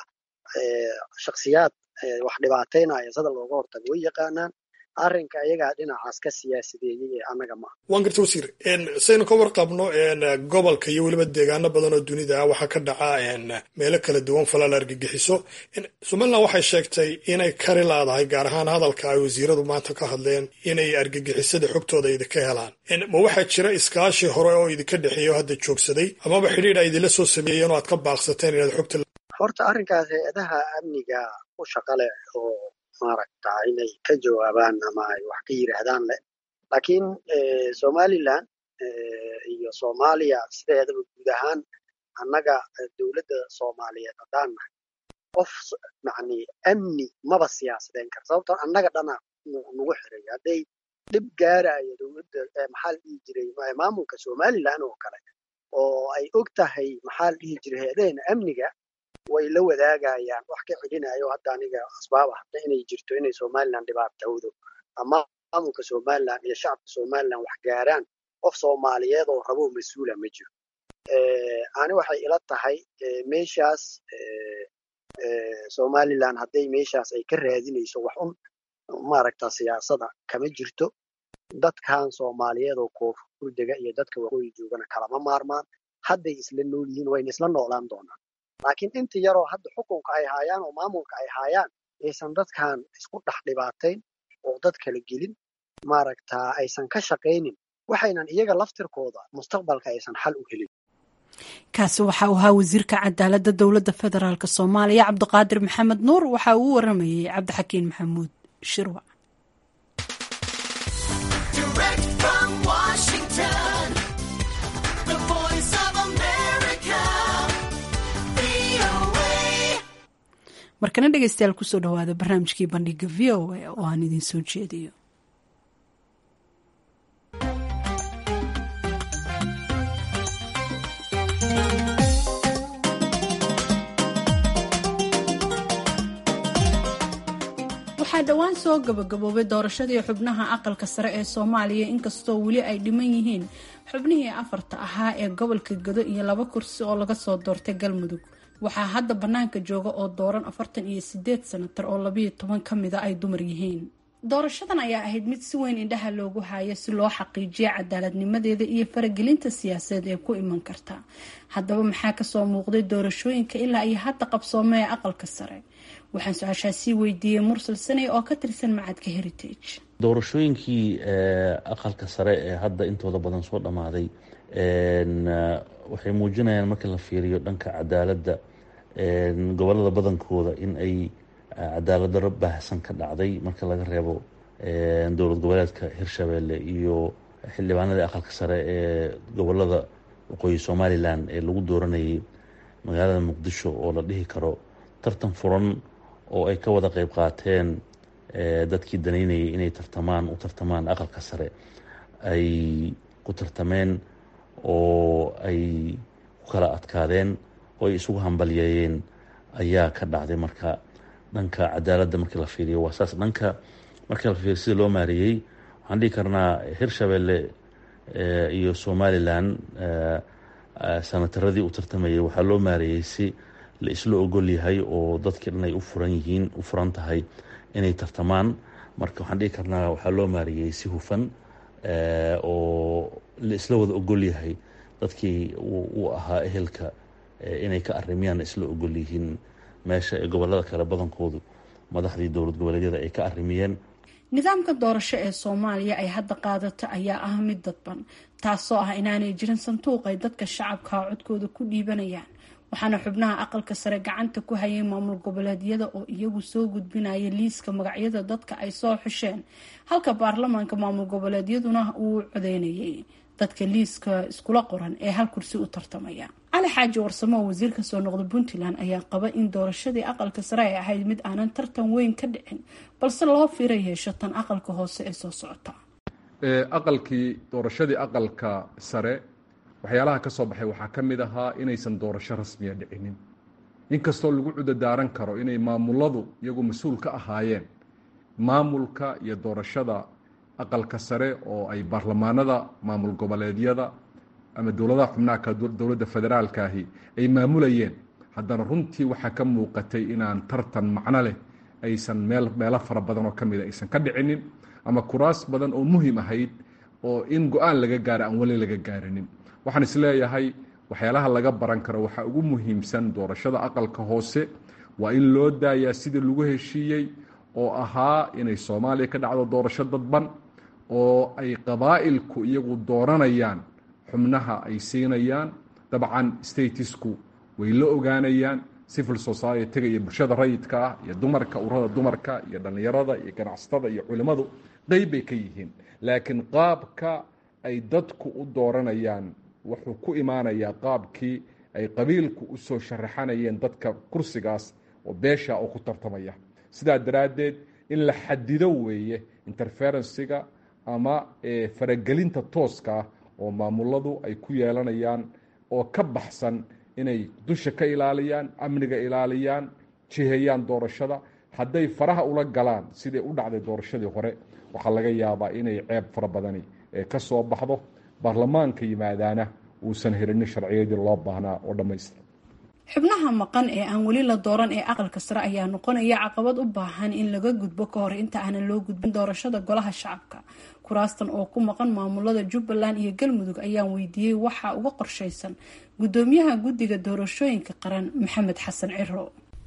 shaksiyaad wax dhibaataynaya sida looga hortago way yaqaanaan arrinka iyagaa dhinacaas ka siyaasadeeyey ee annaga maaha waan garta wasiir saynu ka warqabno gobolka iyo weliba deegaano badan oo dunida ah waxaa ka dhaca meelo kala duwan falaal argagixiso somalilan waxay sheegtay inay kari laadahay gaar ahaan hadalka ay wasiiradu maanta ka hadleen inay argagixisada xogtooda idinka helaan ma waxaa jira iskaashi hore oo idinka dhexeeya oo hadda joogsaday amaba xidhiidh a idinla soo sameeyeen oo aad ka baaqsateen inaad xogta horta arrinkaas hay-adaha amniga u shaqa leh oo maaragta inay ka jawaabaan ama ay wax ka yidhaahdaan leh laakiin somalilan iyo soomaaliya sideedaba guud ahaan annaga dowladda soomaaliyeed haddaan nahay qof macni amni maba siyaasadeen kara sababtoo annaga dhana nagu xiray hadday dhib gaarayo dowladda maxaa la dhihi jiray maamulka somalilan oo kale oo ay og tahay maxaa la dhihi jiray hay-adaheena amniga way la wadaagayaan wax ka celinayo hadda aniga asbaab ahna inay jirto inay somalilan dhibaatowdo ama maamulka somalilan iyo shacabka somalilan wax gaaraan qof soomaaliyeed oo rabo mas-uula ma jiro ani waxay ila tahay meeshaas somalilan hadday meeshaas ay ka raadinayso wax un maaragta siyaasada kama jirto dadkan soomaaliyeed oo koonfur dega iyo dadka waqooyi joogana kalama maarmaan hadday isla nool yihiin wayna isla noolaan doonaan laakiin inta yaroo hadda xukunka ay haayaan oo maamulka ay haayaan aysan dadkan isku dhex dhibaatayn oo dad kala gelin maaragta aysan ka shaqaynin waxaynan iyaga laftirkooda mustaqbalka aysan xal u helin kaasi waxa uu ahaa wasiirka cadaaladda dowladda federaalk soomaaliya cabdiqaadir maxamed nuur waxa uu u waramayey cabdixakiin maxamuud shirwac markana dhegeystayaal kusoo dhawaada barnaamijkii bandhiga v o a oo aan idiin soo jeediyo waxaa dhowaan soo gabagaboobay doorashadii xubnaha aqalka sare ee soomaaliya inkastoo weli ay dhiman yihiin xubnihii afarta ahaa ee gobolka gado iyo laba kursi oo laga soo doortay galmudug waxaa hadda bannaanka jooga oo dooran afartan iyo sideed sanatar oo labayo toban ka mida ay dumar yihiin doorashadan ayaa ahayd mid si weyn indhaha loogu haayo si loo xaqiijiyo cadaaladnimadeeda iyo faragelinta siyaasadeed ee ku iman karta haddaba maxaa kasoo muuqday doorashooyinka ilaa iyo hadda qabsoomee aqalka sare waxaan su-aashaa sii weydiiyey mursal saney oo ka tirsan macadka heritage doorashooyinkii aqalka sare ee hadda intooda badan soo dhammaaday waxay muujinayaan marka la fiiriyo dhanka cadaaladda gobolada badankooda in ay cadaalad daro baahsan ka dhacday marka laga reebo dowlad goboleedka hirshabeelle iyo xildhibaanadii aqalka sare ee gobolada waqooyi somalilan ee lagu dooranayay magaalada muqdisho oo la dhihi karo tartan furan oo ay ka wada qeyb qaateen dadkii danaynayay inay tartamaan u tartamaan aqalka sare ay ku tartameen oo ay ku kala adkaadeen oo ay isugu hambalyeeyeen ayaa ka dhacday marka dhanka cadaaladda markii la fiiriyo waa saas dhanka markii la fiiriyo sida loo maareeyey waxaan dhihi karnaa hirshabelle iyo somalilan sanataradii u tartamayay waxaa loo maareeyey si la isla ogol yahay oo dadkii dhan ay u furan yihiin u furan tahay inay tartamaan marka waxaan dhihi karnaa waxaa loo maareeyey si hufan oo la isla wada ogol yahay dadkii uu ahaa ehelka inay ka arimiyaan isla ogol yihiin meesha ee gobolada kale badankoodu madaxdii dowlad goboleedyada ay ka arimiyeen nidaamka doorasho ee soomaaliya ay hadda qaadato ayaa ah mid dadban taasoo ah inaanay jirin sanduuq ay dadka shacabka codkooda ku dhiibanayaan waxaana xubnaha aqalka sare gacanta ku hayay maamul goboleedyada oo iyagu soo gudbinaya liiska magacyada dadka ay soo xusheen halka baarlamaanka maamul goboleedyaduna uu codeynayay dadka liiska iskula qoran ee hal kursi u tartamaya cali xaaji warsamo oo wasiir ka soo noqda puntland ayaa qaba in doorashadii aqalka sare ay ahayd mid aanan tartan weyn ka dhicin balse loo fiira yeesho tan aqalka hoose ee soo socota aqalkii doorashadii aqalka sare waxyaalaha ka soo baxay waxaa ka mid ahaa inaysan doorasho rasmiya dhicinin inkastoo lagu cudadaaran karo inay maamuladu iyagu mas-uul ka ahaayeen maamulka iyo doorashada aqalka sare oo ay baarlamaanada maamul goboleedyada ama dowladaha xubnaha dowladda federaalkaahi ay maamulayeen haddana runtii waxaa ka muuqatay inaan tartan macno leh aysan meel meelo fara badan oo ka mida aysan ka dhicinin ama kuraas badan oo muhim ahayd oo in go-aan laga gaara aan weli laga gaarinin waxaan isleeyahay waxyaalaha laga baran karo waxaa ugu muhiimsan doorashada aqalka hoose waa in loo daayaa sidii lagu heshiiyey oo ahaa inay soomaaliya ka dhacdo doorasho dadban oo ay qabaa'ilku iyagu dooranayaan xubnaha ay siinayaan dabcan statisku way la ogaanayaan civil society-ga iyo bulshada rayidka ah iyo dumarka urada dumarka iyo dhallinyarada iyo ganacsatada iyo culimmadu qeyb bay ka yihiin laakiin qaabka ay dadku u dooranayaan wuxuu ku imaanayaa qaabkii ay qabiilku u soo sharaxanayeen dadka kursigaas oo beesha oo ku tartamaya sidaa daraaddeed in la xadido weeye interferensiga ama faragelinta tooska ah oo maamuladu ay ku yeelanayaan oo ka baxsan inay dusha ka ilaaliyaan amniga ilaaliyaan jiheeyaan doorashada hadday faraha ula galaan siday u dhacday doorashadii hore waxaa laga yaabaa inay ceeb fara badani ka soo baxdo baarlamaanka yimaadaana uusan helinin sharciyadii loo baahnaa oo dhammaystira xubnaha maqan ee aan weli la dooran ee aqalka sare ayaa noqonaya caqabad u baahan in laga gudbo ka hor inta aanan loo gudbin doorashada golaha shacabka kuraastan oo ku maqan maamulada jubbaland iyo galmudug ayaan weydiiyey waxaa uga qorshaysan gudoomiyaha guddiga doorashooyinka qaran maxamed xasan ciro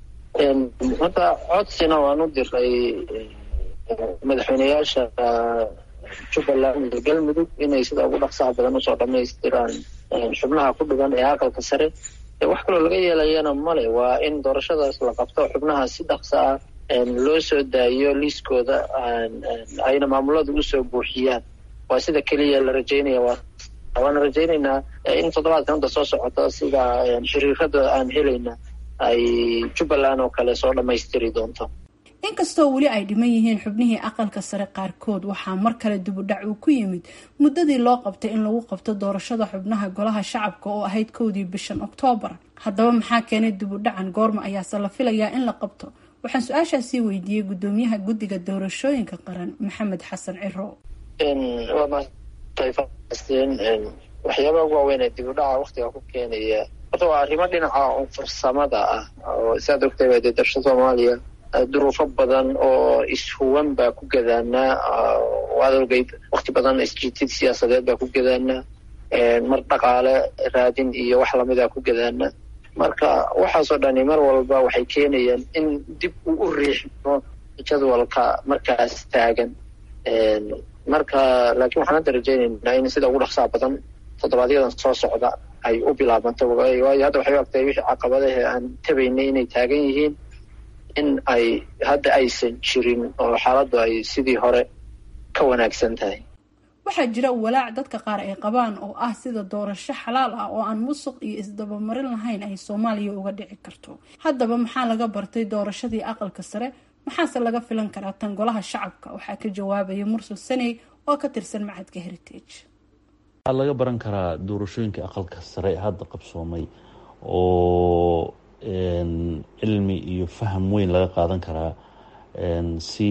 hadda codsina waan u diray madaxweyneyaasha jubbaland iyo galmudug inay sida ugu dhaqsaha badan usoo dhamaystiraan xubnaha ku dhigan ee aqalka sare wax kaloo laga yeelayana male waa in doorashadaas la qabto xubnaha si dhaqsa ah loo soo daayo liiskooda ayna maamuladu usoo buuxiyaan waa sida keliya la rajeynaya waana rajeyneynaa in toddobaadkan hadda soo socota sida xiriirada aan helayna ay jubbaland oo kale soo dhammaystiri doonto inkastoo weli ay dhiman yihiin xubnihii aqalka sare qaarkood waxaa mar kale dibudhac uu ku yimid muddadii loo qabtay in lagu qabto doorashada xubnaha golaha shacabka oo ahayd kowdii bishan oktoobar haddaba maxaa keenay dibudhacan goorma ayaase la filayaa in la qabto waxaan su-aashaasii weydiiyey gudoomiyaha guddiga doorashooyinka qaran maxamed xasan ciro waa maatayfaasteen waxyaabaha ugu waaweyn ee dibudhaca waktiga ku keenaya horta waa arrimo dhinaca farsamada ah oo saad ogtay baa dee darsha soomaaliya duruufo badan oo ishuwan baa ku gadaanaa waad ogeyd wakti badan isjiitid siyaasadeed baa ku gadaanaa mar dhaqaale raadin iyo wax lamida ku gadaanaa marka waxaasoo dhani mar walba waxay keenayaan in dib uu u riixmo jadwalka markaas taagan marka laakiin waxaan hadda rajeyneynaa in sida ugu dhaqsaha badan toddobaadyada soo socda ay u bilaabanto waayo hadda waxay u agtahay wixii caqabadahe aan tabaynay inay taagan yihiin in ay hadda aysan jirin oo xaaladdu ay sidii hore ka wanaagsan tahay waxaa jira walaac dadka qaar ay qabaan oo ah sida doorasho xalaal ah oo aan musuq iyo isdabamarin lahayn ay soomaaliya uga dhici karto haddaba maxaa laga bartay doorashadii aqalka sare maxaase laga filan karaa tan golaha shacabka waxaa ka jawaabaya mursal saney oo ka tirsan macadka heritage waxaa laga baran karaa doorashooyinka aqalka sare hadda qabsoomay oo cilmi iyo faham weyn laga qaadan karaa si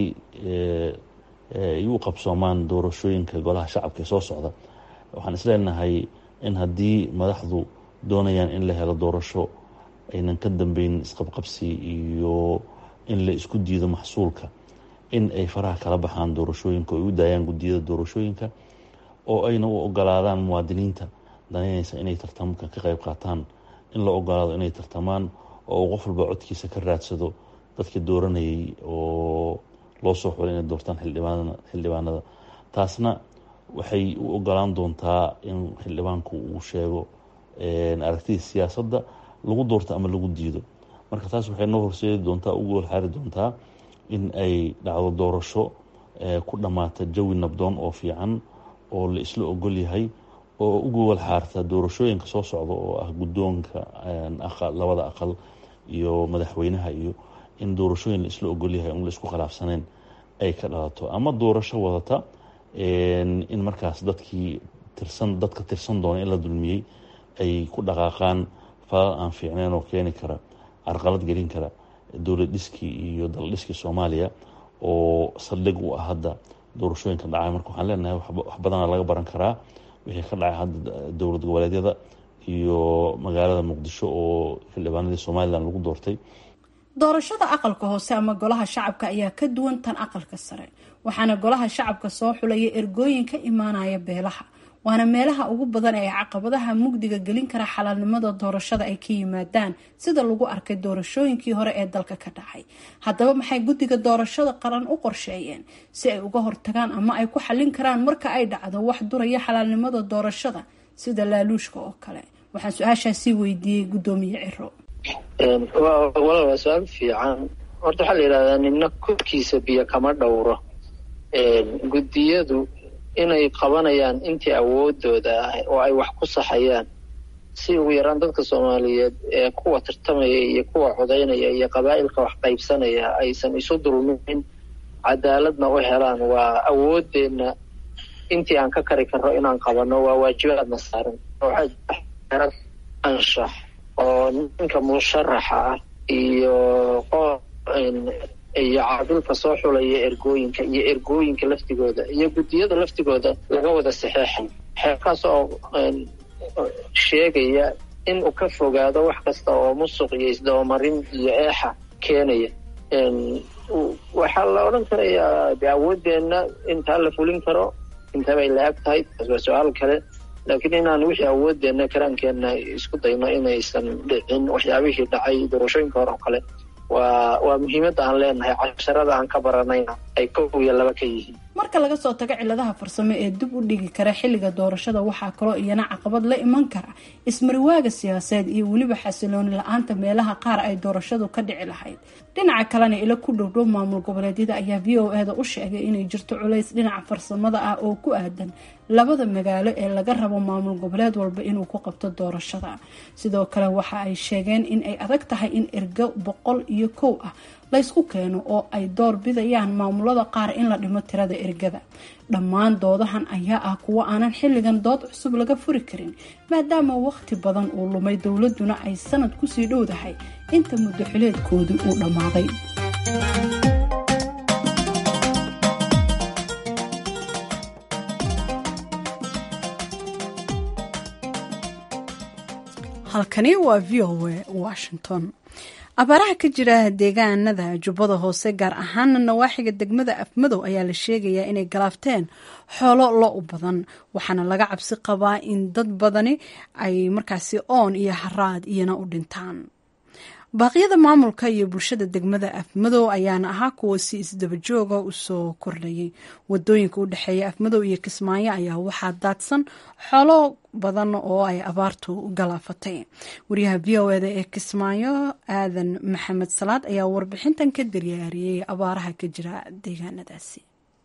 ay u qabsoomaan doorashooyinka golaha shacabka ee soo socda waxaan isleenahay in haddii madaxdu doonayaan in la helo doorasho aynan ka dambeyn isqabqabsi iyo in la isku diido maxsuulka in ay faraha kala baxaan doorashooyinka oo ay u daayaan guddiyada doorashooyinka oo ayna u ogolaadaan muwaadiniinta danaynaysa inay tartamka ka qayb qaataan in la ogolaado inay tartamaan oo uu qof walba codkiisa ka raadsado dadka dooranayay oo loo soo xulay inay doortaan xildhibaanada taasna waxay u ogolaan doontaa in xildhibaanku uu sheego aragtida siyaasadda lagu doorto ama lagu diido marka taas waxay noo horseedi doontaa u gool xaari doontaa in ay dhacdo doorasho ku dhammaata jawi nabdoon oo fiican oo la isla ogol yahay oo u gogol xaarta doorashooyinka soo socda oo ah guddoonka labada aqal iyo madaxweynaha iyo in doorashooyin la isla ogol yahay on la isku khilaafsaneen ay ka dhalato ama doorasho wadata in markaas dadkii tirsan dadka tirsan doona in la dulmiyey ay ku dhaqaaqaan falal aan fiicneen oo keeni kara carqalad gelin kara dowlad dhiskii iyo daldhiskii soomaaliya oo saldhig u ah hadda doorashooyinka dhacay marka waxaan leenahay wax badana laga baran karaa wixii ka dhacay hadda dowlad goboleedyada iyo magaalada muqdisho oo xildhibaanadii somalilan lagu doortay doorashada aqalka hoose ama golaha shacabka ayaa ka duwan tan aqalka sare waxaana golaha shacabka soo xulaya ergooyin ka imaanaya beelaha waana meelaha ugu badan ee caqabadaha mugdiga gelin kara xalaalnimada doorashada ay ka yimaadaan sida lagu arkay doorashooyinkii hore ee dalka ka dhacay haddaba maxay guddiga doorashada qaran u qorsheeyeen si ay uga hortagaan ama ay ku xallin karaan marka ay dhacdo wax duraya xalaalnimada doorashada sida laaluushka oo kale waxaan su-aashaasi weydiiyey guddoomiye ciro walaal waa su-aal fiican horta waxaa la yidhahdaa nina korkiisa biyo kama dhowro guddiyadu inay qabanayaan intii awoodooda ah oo ay wax ku saxayaan si ugu yaraan dadka soomaaliyeed ee kuwa tartamaya iyo kuwa codaynaya iyo qabaa'ilka wax qaybsanaya aysan isu dulmin cadaaladna u helaan waa awoodeenna intii aan ka kari karno inaan qabano waa waajibaadna saaran waxaa anshax oo ninka musharaxa ah iyo iyo caadilka soo xulaya ergooyinka iyo ergooyinka laftigooda iyo guddiyada laftigooda laga wada saxeexay xeerkaas oo sheegaya in uu ka fogaado wax kasta oo musuq iyo isdabamarin iyo eexa keenaya waxaa la odhan karayaa de awoodeenna intaa la fulin karo intabay la-ag tahay taas waa su-aal kale laakiin inaan wixii awoodeenna karaankeenna isku dayno inaysan dhicin waxyaabihii dhacay doorashooyinka hore oo kale waa waa muhiimadda aan leenahay casharada aan ka baranayna ay kow iyo laba ka yihiin marka laga soo tago ciladaha farsamo ee dib u dhigi kara xilliga doorashada waxaa kaloo iyana caqabad la iman kara ismariwaaga siyaasadeed iyo weliba xasilooni la-aanta meelaha qaar ay doorashadu ka dhici lahayd dhinaca kalena ilo ku dhowdhow maamul goboleedyada ayaa v o e da u sheegay inay jirto culays dhinaca farsamada ah oo ku aadan labada magaalo ee laga rabo maamul goboleed walba inuu ku qabto doorashada sidoo kale waxa ay sheegeen in ay adag tahay in ergo boqol iyo kow ah laysku keeno oo ay door bidayaan maamulada qaar in la dhimo tirada ergada dhammaan doodahan ayaa ah kuwo aanan xilligan dood cusub laga furi karin maadaama waqti badan uu lumay dowladuna ay sanad kusii dhowdahay inta muddo xileedkoodii uu dhammaaday halkani waa v o a washington abaaraha ka jira deegaanada jubbada hoose gaar ahaana nawaaxiga degmada afmadow ayaa la sheegayaa inay galaafteen xoolo lo u badan waxaana laga cabsi qabaa in dad badani ay markaasi oon iyo haraad iyana u dhintaan baaqyada maamulka iyo bulshada degmada afmadow ayaana ahaa kuwa si isdabajooga usoo kordhayay wadooyinka u dhexeeya afmadow iyo kismaayo ayaa waxaa daadsan xoolo badan oo ay abaartu galaafatay wariyaha v o eda ee kismaayo aadan maxamed salaad ayaa warbixintan ka daryaariyey abaaraha ka jira deegaanadaasi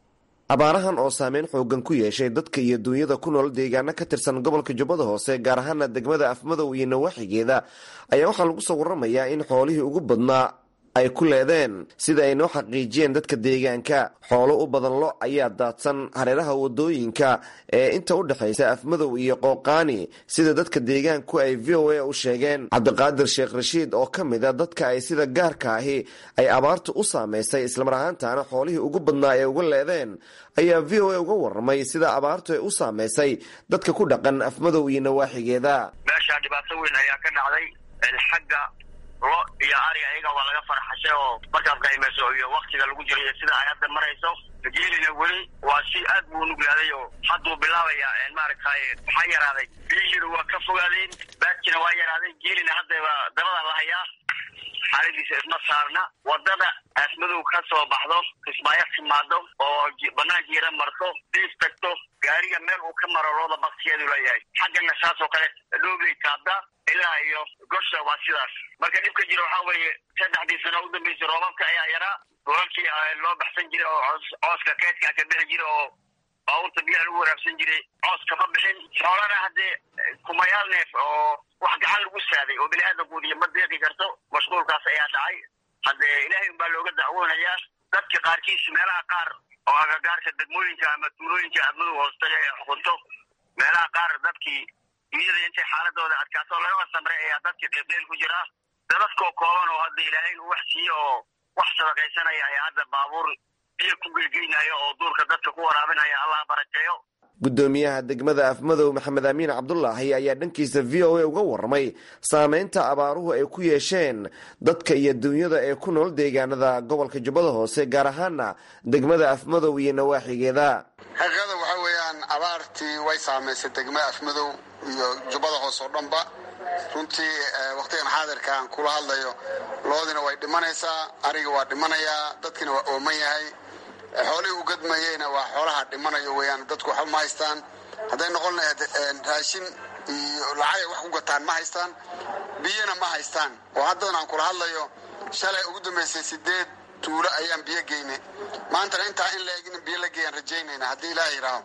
abaarahan oo saameyn xoogan ku yeeshay dadka iyo duunyada ku nool deegaano ka tirsan gobolka jubbada hoose gaar ahaana degmada afmadow iyo nawaaxigeeda ayaa waxaa lagu soo waramayaa in xoolihii ugu badnaa ay ku leedeen sida ay noo xaqiijiyeen dadka deegaanka xoolo u badan lo ayaa daadsan hareeraha wadooyinka ee inta u dhexaysa afmadow iyo qooqaani sida dadka deegaanku ay v o a u sheegeen cabdiqaadir sheekh rashiid oo ka mid a dadka ay sida gaarka ahi ay abaartu u saamaysay islamar ahaantaana xoolihii ugu badnaa ee uga leedeen ayaa v o a uga waramay sida abaartu ay u saamaysay dadka ku dhaqan afmadow iyo nawaaxigeeda meeshaa dhibaato weyn ayaa ka dhacday xagga lo iyo ari ayaga waa laga farxashay oo markaad qaymayso iyo waktiga lagu jiro iyo sida ay hadda marayso geelina weli waa si aad buu nuglaaday oo hadduu bilaabaya maaragtay maxaa yaraaday biyihiina waa ka fogaadeen baadkina waa yaraaday geelina haddaba dabada la hayaa xaaladiisa isma saarna wadada aasmadow ka soo baxdo kismaayo timaado oo banaan jiira marto diif tagto gaariga meel uu ka maro looda baktiyeedu leeyahay xaggana saas oo kale dhoobay taabda ilaa iyo gosha waa sidaas marka dhibka jira waxaa weeye saddexdii sano u dambeysay roobabka ayaa yaraa golalkii loo baxsan jiray oo cooska keedkaa ka bixi jira oo baabuurta biyaha lagu waraabsan jiray coos kama bixin xoolana haddee kumayaal neef oo wax gacan lagu saaday oo bini aadamkuudiyo ma deeqi karto mashquulkaas ayaa dhacay haddee ilaahay unbaa looga dacwoonayaa dadka qaarkiis meelaha qaar oo agagaarka degmooyinka ama tuulooyinka admadu hoostaga ee xukunto meelaha qaar dadkii iyada intay xaaladooda adkaato lagaba samray ayaa dadkii qeybqeyl ku jira dadadkoo kooban oo hadda ilaahay uu wax siiye oo wax sadaqaysanaya ayaa hadda baabuur biyo ku geygeynaya oo duurka dadka ku waraabinaya allah barakeeyo gudoomiyaha degmada afmadow maxamed amiin cabdulaahi ayaa dhankiisa v o a uga warramay saameynta abaaruhu ay ku yeesheen dadka iyo duunyada ee ku nool deegaanada gobolka jubbada hoose gaar ahaana degmada afmadow iyo nawaaxigeeda xaqiiqada waxaa weeyaan abaartii way saamaysay degmada afmadow iyo jubbada hoose oo dhanba runtii wakhtigan xaadirka aan kula hadlayo loodina way dhimanaysaa ariga waa dhimanayaa dadkina waa ooman yahay xoolihii u gadmayeyna waa xoolaha dhimanayo weyaan dadku waxba ma haystaan hadday noqon lahayd raashin iyo lacagay wax ku gataan ma haystaan biyona ma haystaan oo haddadan aan kula hadlayo shalay ugu dambaysay sideed tuulo ayaan biyo geynay maantana intaa in la egin biyo la geeyaan rajaynayna haddii ilaah yidhaaho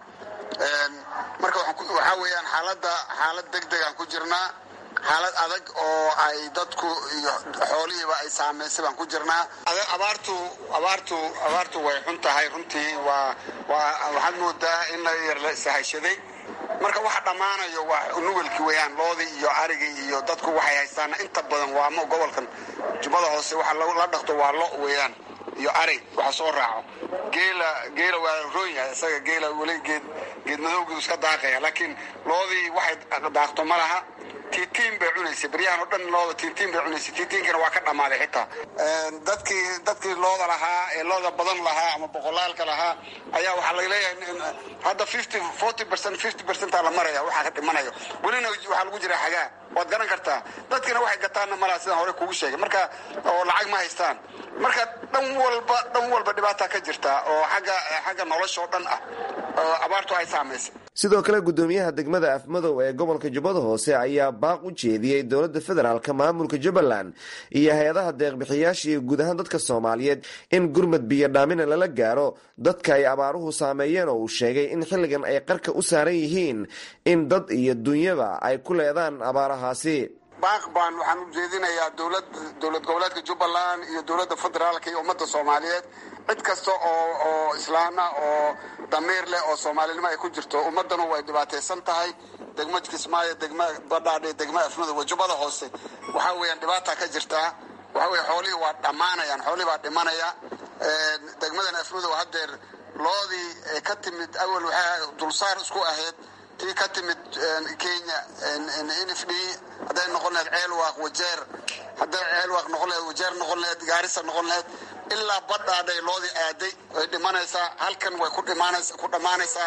marka waxaa weeyaan xaaladda xaalad deg degaan ku jirnaa xaalad adag oo ay dadku iyo xoolihiiba ay saamaysay baan ku jirnaa abaartu abaartu abaartu way xun tahay runtii waa waa waxaad moodaa in la yar la sahashaday marka waxa dhammaanayo waa nugalkii weeyaan loodii iyo arigii iyo dadku waxay haystaan inta badan waa mo gobolkan jubbada hoose waxa la dhaqto waa lo weeyaan iyo ari waxa soo raaco geela geela waa roon yahay isaga geela weli geed geed madowgii iska daaqaya laakiin loodii waxay daaqto ma laha tiitiin bay cunaysay baryahan oo dhan looda tiitiin bay cunaysay tiitiinkana waa ka dhammaaday xitaa dadkii dadkii looda lahaa ee looda badan lahaa ama boqolaalka lahaa ayaa waxaa laga leeyahay hadda fifty forty percent fifty percentaa la maraya waxaa ka dhimanayo welina waxaa lagu jira xagaa waad garan kartaa dadkina waxay gataanna malaha sidaan hore kugu sheegay marka oo lacag ma haystaan marka dhan walba dhan walba dhibaata ka jirta oo xagga xagga nolosha oo dhan ah oo abaartu ay saamaysay sidoo kale gudoomiyaha degmada afmadow ee gobolka jubbada hoose ayaa baaq u jeediyey dowladda federaalka maamulka jubbaland iyo hay-adaha deeqbixiyaasha iyo guud ahaan dadka soomaaliyeed in gurmad biyo dhaamina lala gaaro dadka ay abaaruhu saameeyeen oo uu sheegay in xilligan ay qarka u saaran yihiin in dad iyo dunyaba ay ku leedaan abaarahaasi baaq baan waxaan u jeedinayaa dowlad dowlad goboleedka jubbaland iyo dowladda federaalka iyo ummadda soomaaliyeed cid kasta oo oo islaana oo damiir leh oo soomaalinimo ay ku jirto ummaddanu way dhibaataysan tahay degma kismaayo degma badhaadhe degma afmada wajubada hoose waxaa weeyaan dhibaata ka jirtaa waxa weye xoolihii waa dhammaanayaan xoolihii baa dhimanaya degmadan afmadow haddeer loodii ka timid awal waxaa dulsaar isku ahayd tii ka timid kenya n f d hadday noqon lahayd ceelwaaq wajeer hadday ceelwaaq noqon lahayd wajeer noqon lahayd gaarisa noqon lahayd ilaa badhaadhay loodii aaday way dhimanaysaa halkan way ku dhimaanaysa ku dhammaanaysaa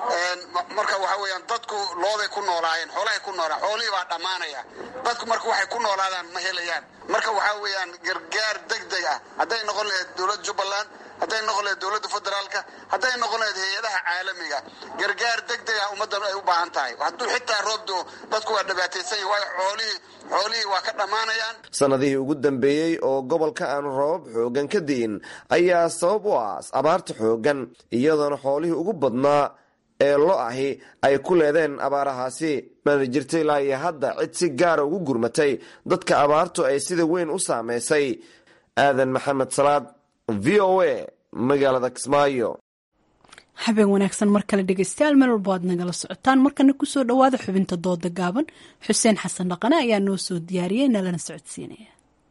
marka waxa weeyaan dadku looday ku noolaayeen xoolahay ku noolaan xoolihii baa dhammaanaya dadku marka waxay ku noolaadaan ma helayaan marka waxaa weeyaan gargaar deg deg ah hadday noqon lahayd dowladda jubbaland hadday noqon lahayd dowladda federaalka hadday noqon lahayd hay-adaha caalamiga gargaar degdeg ah ummaddan ay u baahan tahay hadduu xitaa roob doo dadku waa dhibaataysan yahi waayo xoolihii xoolihii waa ka dhammaanayaan sanadihii ugu dambeeyey oo gobolka aanu roobab xoogan ka di'in ayaa sabab u ah abaarta xoogan iyadoona xoolihii ugu badnaa ee lo ahi ay ku leedeen abaarahaasi mana jirta ilaa iyo hadda cid si gaara ugu gurmatay dadka abaartu ay sida weyn u saameysay aadan maxamed salaad v o a magaalada kismaayo habeen wanaagsan mar kale dhegeystayaal meel walbo aad nagala socotaan markana kusoo dhowaada xubinta dooda gaaban xuseen xasan dhaqane ayaa noo soo diyaariyey nalana socodsiinaya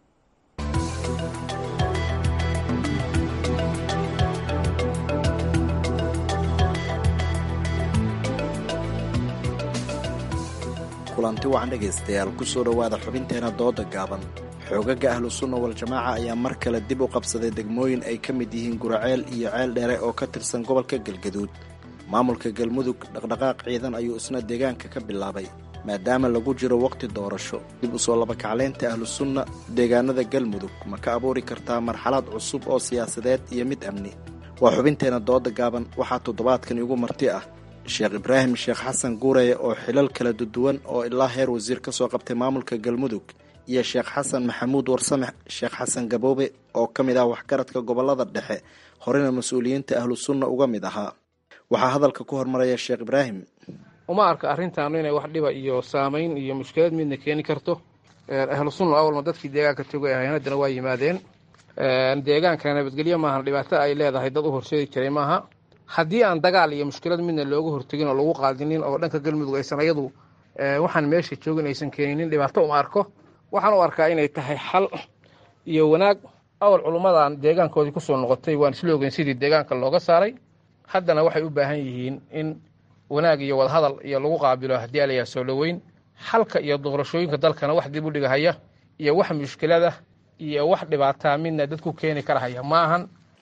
kulanti wacan dhegaystayaal kusoo dhowaada xubinteena dooda gaaban xoogaga ahlu sunna wal-jamaaca ayaa mar kale dib u qabsaday degmooyin ay ka mid yihiin guraceel iyo ceel dheere oo ka tirsan gobolka galgaduud maamulka galmudug dhaqdhaqaaq ciidan ayuu isna deegaanka ka bilaabay maadaama lagu jiro waqti doorasho dib u soo labakacleynta ahlu sunna deegaanada galmudug ma ka abuuri kartaa marxalad cusub oo siyaasadeed iyo mid amni waa xubinteena dooda gaaban waxaa toddobaadkan igu marti ah sheekh ibraahim sheekh xasan guureye oo xilal kala duduwan oo ilaa heer wasiir ka soo qabtay maamulka galmudug iyo sheekh xasan maxamuud warsame sheekh xasan gaboobe oo ka mid ah waxgaradka gobolada dhexe horena mas-uuliyiinta ahlu sunna uga mid ahaa waxaa hadalka ku hormaraya sheekh ibraahim uma arka arrintaanu inay wax dhiba iyo saamayn iyo mushkilad midna keeni karto ahlu sunna awalma dadkii deegaanka togay ahayn haddana waa yimaadeen deegaanka nabadgelyo maahan dhibaato ay leedahay dad u horseedi jiray maaha haddii aan dagaal iyo mushkilad midna looga hortegin oo lagu qaadinin oo dhanka galmudug aysan ayadu waxaan meesha joogin aysan keeninin dhibaato uma arko waxaan u arkaa inay tahay xal iyo wanaag awal culummadan deegaankoodii kusoo noqotay waan isla ogeyn sidii deegaanka looga saaray haddana waxay u baahan yihiin in wanaag iyo wadahadal iyo lagu qaabilo haddii alayaa soo dhoweyn xalka iyo doorashooyinka dalkana wax dib u dhigahaya iyo wax mushkilada iyo wax dhibaataa midna dadku keeni karahaya ma ahan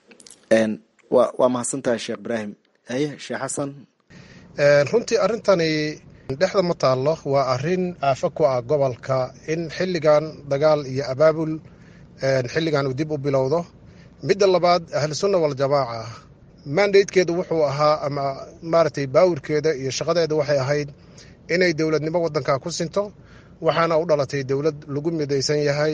waa mahadsantahay sheekh ibraahim haye sheekh xasan runtii arrintani dhexda ma taallo waa arrin aafo ku ah gobolka in xilligan dagaal iyo abaabul xilligan uu dib u bilowdo midda labaad ahlusunna waljamaaca mandatekeedu wuxuu ahaa ama maaragtay baawirkeeda iyo shaqadeeda waxay ahayd inay dowladnimo wadanka ku sinto waxaana u dhalatay dowlad lagu midaysan yahay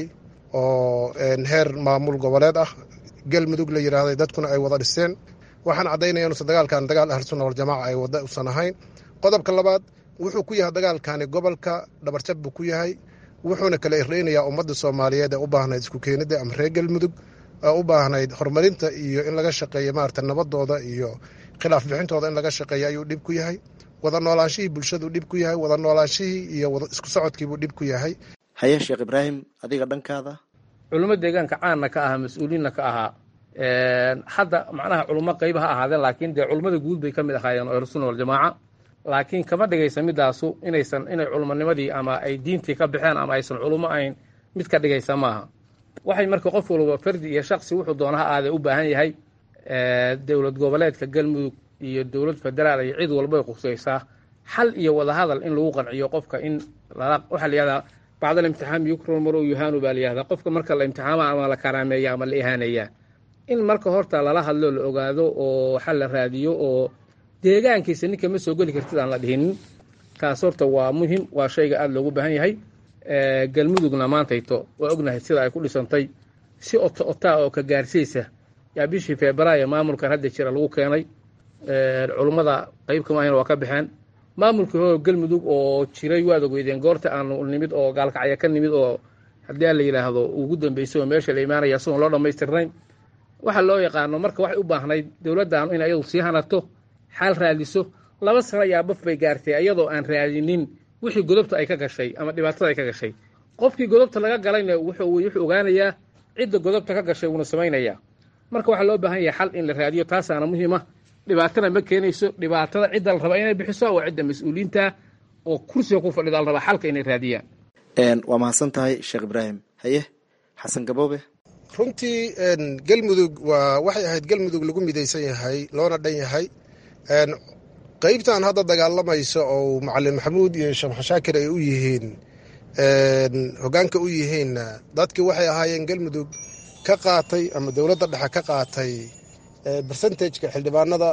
oo heer maamul goboleed ah galmudug la yidhaahday dadkuna ay wada dhisteen waxaan caddaynaya inuusan dagaalkan dagaal ahlusunna waljamaaca ay wada usan ahayn qodobka labaad wuxuu ku yahay dagaalkani gobolka dhabarjab buu ku yahay wuxuuna kala irdheynayaa ummadda soomaaliyeed ee u baahnayd isku keenidda ama reer galmudug ee u baahnayd horumarinta iyo in laga shaqeeyo maarata nabadooda iyo khilaaf bixintooda in laga shaqeeyo ayuu dhib ku yahay wada noolaanshihii bulshaduu dhib ku yahay wada noolaanshihii iyo isku socodkiibuu dhib ku yahay haye sheekh ibraahim adiga dhankaada culummo deegaanka caanna ka ahaa mas-uuliinna ka ahaa hadda macnaha culummo qayba ha ahaadeen laakiin dee culummada guud bay ka mid ahaayeen oo ahlusunna waljamaaca laakiin kama dhigaysa midaasu inaysan inay culumonimadii ama ay diintii ka baxeen ama aysan culummo ahayn mid ka dhigaysa maaha waxay marka qof walba fardi iyo shaksi wuxuu doona ha aadee u baahan yahay dowlad goboleedka galmudug iyo dowlad federaal iyo cid walbay qusaysaa xal iyo wadahadal in lagu qanciyo qofka in waxaa la yihahdaa bacdal imtixaam yukron marow yuhaanu baa la yihahdaa qofka marka la imtixaama ama la karaameeya ama la ihaaneeyaa in marka horta lala hadlo la ogaado oo xal la raadiyo oo deegaankiisa ninka ma soo geli kartid aan la dhihinin taas horta waa muhim waa shayga aada loogu baahan yahay galmudugna maantayto waa ognahay sida ay ku dhisantay si ota otaa oo ka gaarsiisa yaa bishii febraayo maamulkan hadda jira lagu keenay culummada qayb kama ahayn waa ka baxeen maamulkii hore galmudug oo jiray waad ogeydeen goorta aanu nimid oo gaalkacya ka nimid oo haddii aan la yidhaahdo ugu dambeysay oo meesha la imaanaya isagoon loo dhammaystirnayn waxa loo yaqaano marka waxay u baahnayd dowladdan in ayadu sii hanato xaal raadiso laba sano ayaa baf bay gaartay ayadoo aan raadinin wixii godobta ay ka gashay ama dhibaatada ay ka gashay qofkii godobta laga galayna wuxuu ogaanayaa cidda godobta ka gashay wuuna samaynayaa marka waxaa loo baahan yahay xal in la raadiyo taasaana muhiima dhibaatana ma keenayso dhibaatada cidda la rabaa inay bixiso waa cidda mas-uuliyiinta oo kursiga ku fadhida la rabaa xalka inay raadiyaan waa mahadsan tahay sheekh ibraahim haye xasan gaboobe runtii galmudug waa waxay ahayd galmudug lagu midaysan yahay loona dhan yahay qeybtan hadda dagaalamayso oo macalin maxamuud iyo sheekh maxashaakir ay u yihiin hogaanka u yihiinna dadkii waxay ahaayeen galmudug ka qaatay ama dowladda dhexe ka qaatay bersentageka xildhibaanada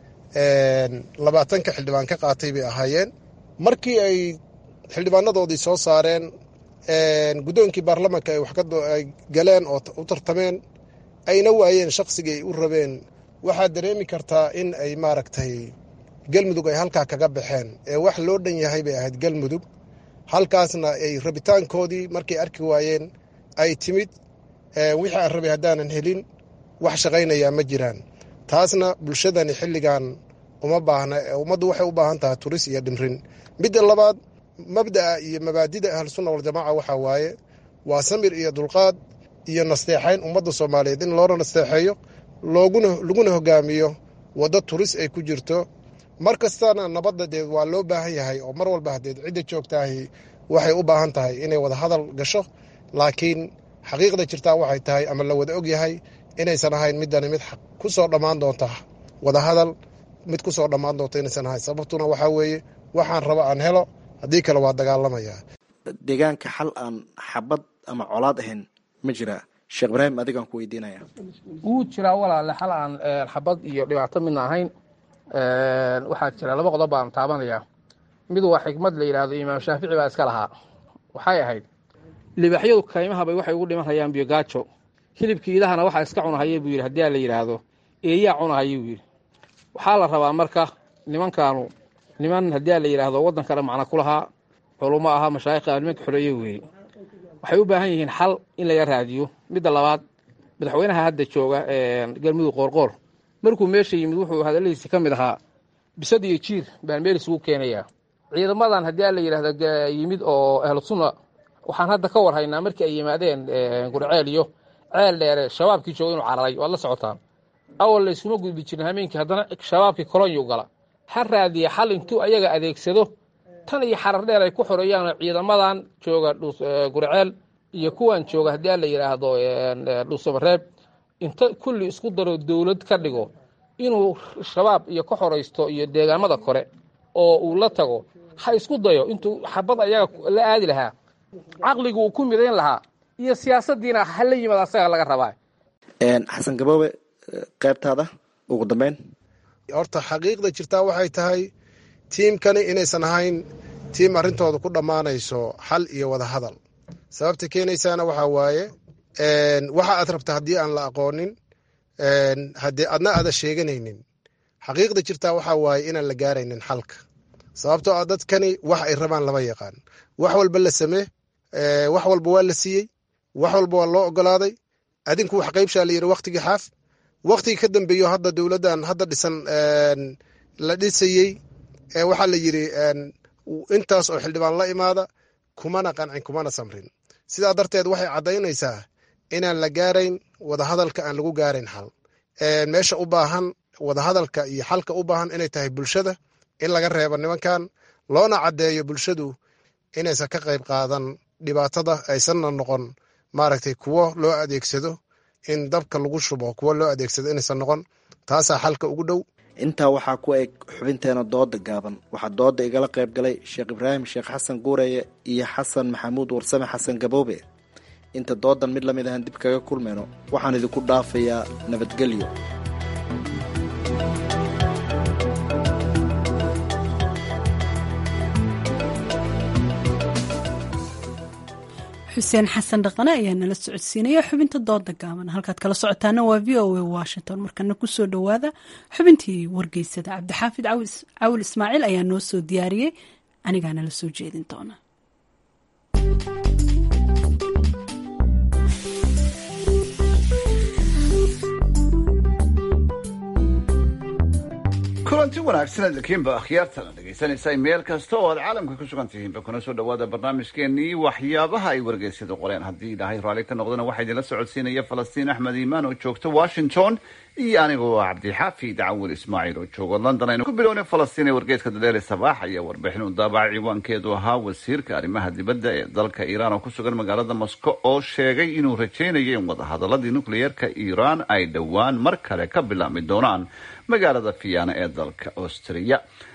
labaatanka xildhibaan ka qaatay bay ahaayeen markii ay xildhibaanadoodii soo saareen guddoonkii baarlamanka ay wax ay galeen oo u tartameen ayna waayeen shaqsigii ay u rabeen waxaad dareemi kartaa in ay maaragtay galmudug ay halkaa kaga baxeen ee wax loo dhan yahay bay ahayd galmudug halkaasna ay rabitaankoodii markay arki waayeen ay timid wixii aan rabay haddaanan helin wax shaqaynayaa ma jiraan taasna bulshadani xilligan uma baahna ummaddu waxay u baahan tahay turis iyo dhimrin midda labaad mabda'a iyo mabaadida ahlusunna waljamaaca waxaa waaye waa samir iyo dulqaad iyo nasteexayn ummadda soomaaliyeed in loona nasteexeeyo looguna laguna hogaamiyo waddo turis ay ku jirto mar kastana nabadda deed waa loo baahan yahay oo mar walba hadeed cidda joogtaahi waxay u baahan tahay inay wada hadal gasho laakiin xaqiiqda jirtaa waxay tahay ama la wada og yahay inaysan ahayn midani mid ku soo dhammaan doonta wada hadal mid ku soo dhammaan doonta inaysan ahayn sababtuna waxaa weeye waxaan raba aan helo haddii kale waa dagaalamayaa deegaanka xal aan xabad ama colaad ahayn ma jiraa sheekh ibraahim adigaan ku weydiinaya wuu jiraa walaale xal aan xabad iyo dhibaato midna ahayn waxaa jira laba qodob baan taabanaya mid waa xikmad la yidhaahdo imaam shaafici baa iska lahaa waxay ahayd libaaxyadu kaymahabay waxay ugu dhimanhayaan biyogaajo hilibkii idahana waxaa iska cunahaya buu yidhi haddii a la yidhaahdo eeyaa cunahaya buu yidhi waxaa la rabaa marka nimankaanu niman haddii a la yidhaahdo waddan kale macno ku lahaa culummo ahaa mashaayikha nimanka xoreeye weeye waxay u baahan yihiin xal in laga raadiyo midda labaad madaxweynaha hadda jooga galmudug qoorqoor markuu meesha yimid wuxuu hadalladiisi ka mid ahaa bisad iyo jiir baan meel isugu keenayaa ciidamadan haddii a la yidhahdo yimid oo ahlu sunna waxaan hadda ka war haynaa markii ay yimaadeen gurceel iyo ceel dheere shabaabkii jooga inuu cararay waad la socotaan awal layskuma gudbi jirin hameenkii haddana shabaabkii kolonyu gala ha raadiya xal intuu ayaga adeegsado tan iyo xarar dheer ay ku xoreeyaan ciidamadan jooga gurceel iyo kuwan jooga haddii a la yidhaahdo dhuusamareeb inta kulli isku daro dowlad ka dhigo inuu shabaab iyo ka xoraysto iyo deegaamada kore oo uu la tago ha isku dayo intuu xabad ayaga la aadi lahaa caqligu uu ku midayn lahaa iyo siyaasaddiina hala yimaad asaga laga rabaa xasan gaboobe qaybtaada ugu dambeyn horta xaqiiqda jirtaa waxay tahay tiimkani inaysan ahayn tiim arrintooda ku dhammaanayso xal iyo wada hadal sababta keenaysaana waxaa waaye waxa aad rabta haddii aan la aqoonin haddii adna aada sheeganaynin xaqiiqda jirtaa waxaa waaye inaan la gaaraynin xalka sababtoo ah dadkani wax ay rabaan lama yaqaan wax walba la samee wax walba waa la siiyey wax walba waa loo ogolaaday adinku wax qaybshaa la yidhi waktigii xaaf waktigii ka dambeeyo hadda dowladdan hadda dhisan la dhisayey waxaa la yidhi intaas oo xildhibaan la imaada kumana qancin kumana samrin sidaa darteed waxay caddaynaysaa inaan la gaarayn wadahadalka aan lagu gaarayn xal meesha u baahan wadahadalka iyo xalka u baahan inay tahay bulshada in laga reebo nimankan loona caddeeyo bulshadu inaysan ka qayb qaadan dhibaatada aysanna noqon maaragtay kuwo loo adeegsado in dabka lagu shubo kuwo loo adeegsado inaysan noqon taasaa xalka ugu dhow intaa waxaa ku eg xubinteena dooda gaaban waxaa dooda igala qayb galay sheekh ibraahim sheekh xasan guureye iyo xasan maxamuud warsame xasan gaboobe inta doodan mid lamid ahaan dib kaga kulmayno waxaan idinku dhaafayaa nabadgelyo xuseen xasan dhaqane ayaa nala socodsiinaya xubinta dooda gaaban halkaad kala socotaana waa v o a washington markana kusoo dhowaada xubintii wargeysada cabdixaafid cawil ismaaciil ayaa noo soo diyaariyey anigaa nala soo jeedin doona kulanti wanaagsan adalkiinba akhyaartana dhegaysanaysaa meel kasta oo aad caalamka ku sugan tihiinba kuna soo dhawaada barnaamijkeenii waxyaabaha ay wargeysadu qoreen haddii ilaahay raalli ka noqdana waxaa idinla socodsiinaya falastiin axmed iimaan oo joogta washington iyo anigoo cabdixaafi dacawil ismaaciil oo jooga london aynu ku bilownay falastiin ee wargeeska dadeere sabaax ayaa warbixin u daabacay ciwaankeedu ahaa wasiirka arrimaha dibadda ee dalka iiraan oo ku sugan magaalada moscow oo sheegay inuu rajaynayo in wadahadaladii nukliyeerka iiraan ay dhowaan mar kale ka bilaabmi doonaan magaalada fiyaana ee dalka austriya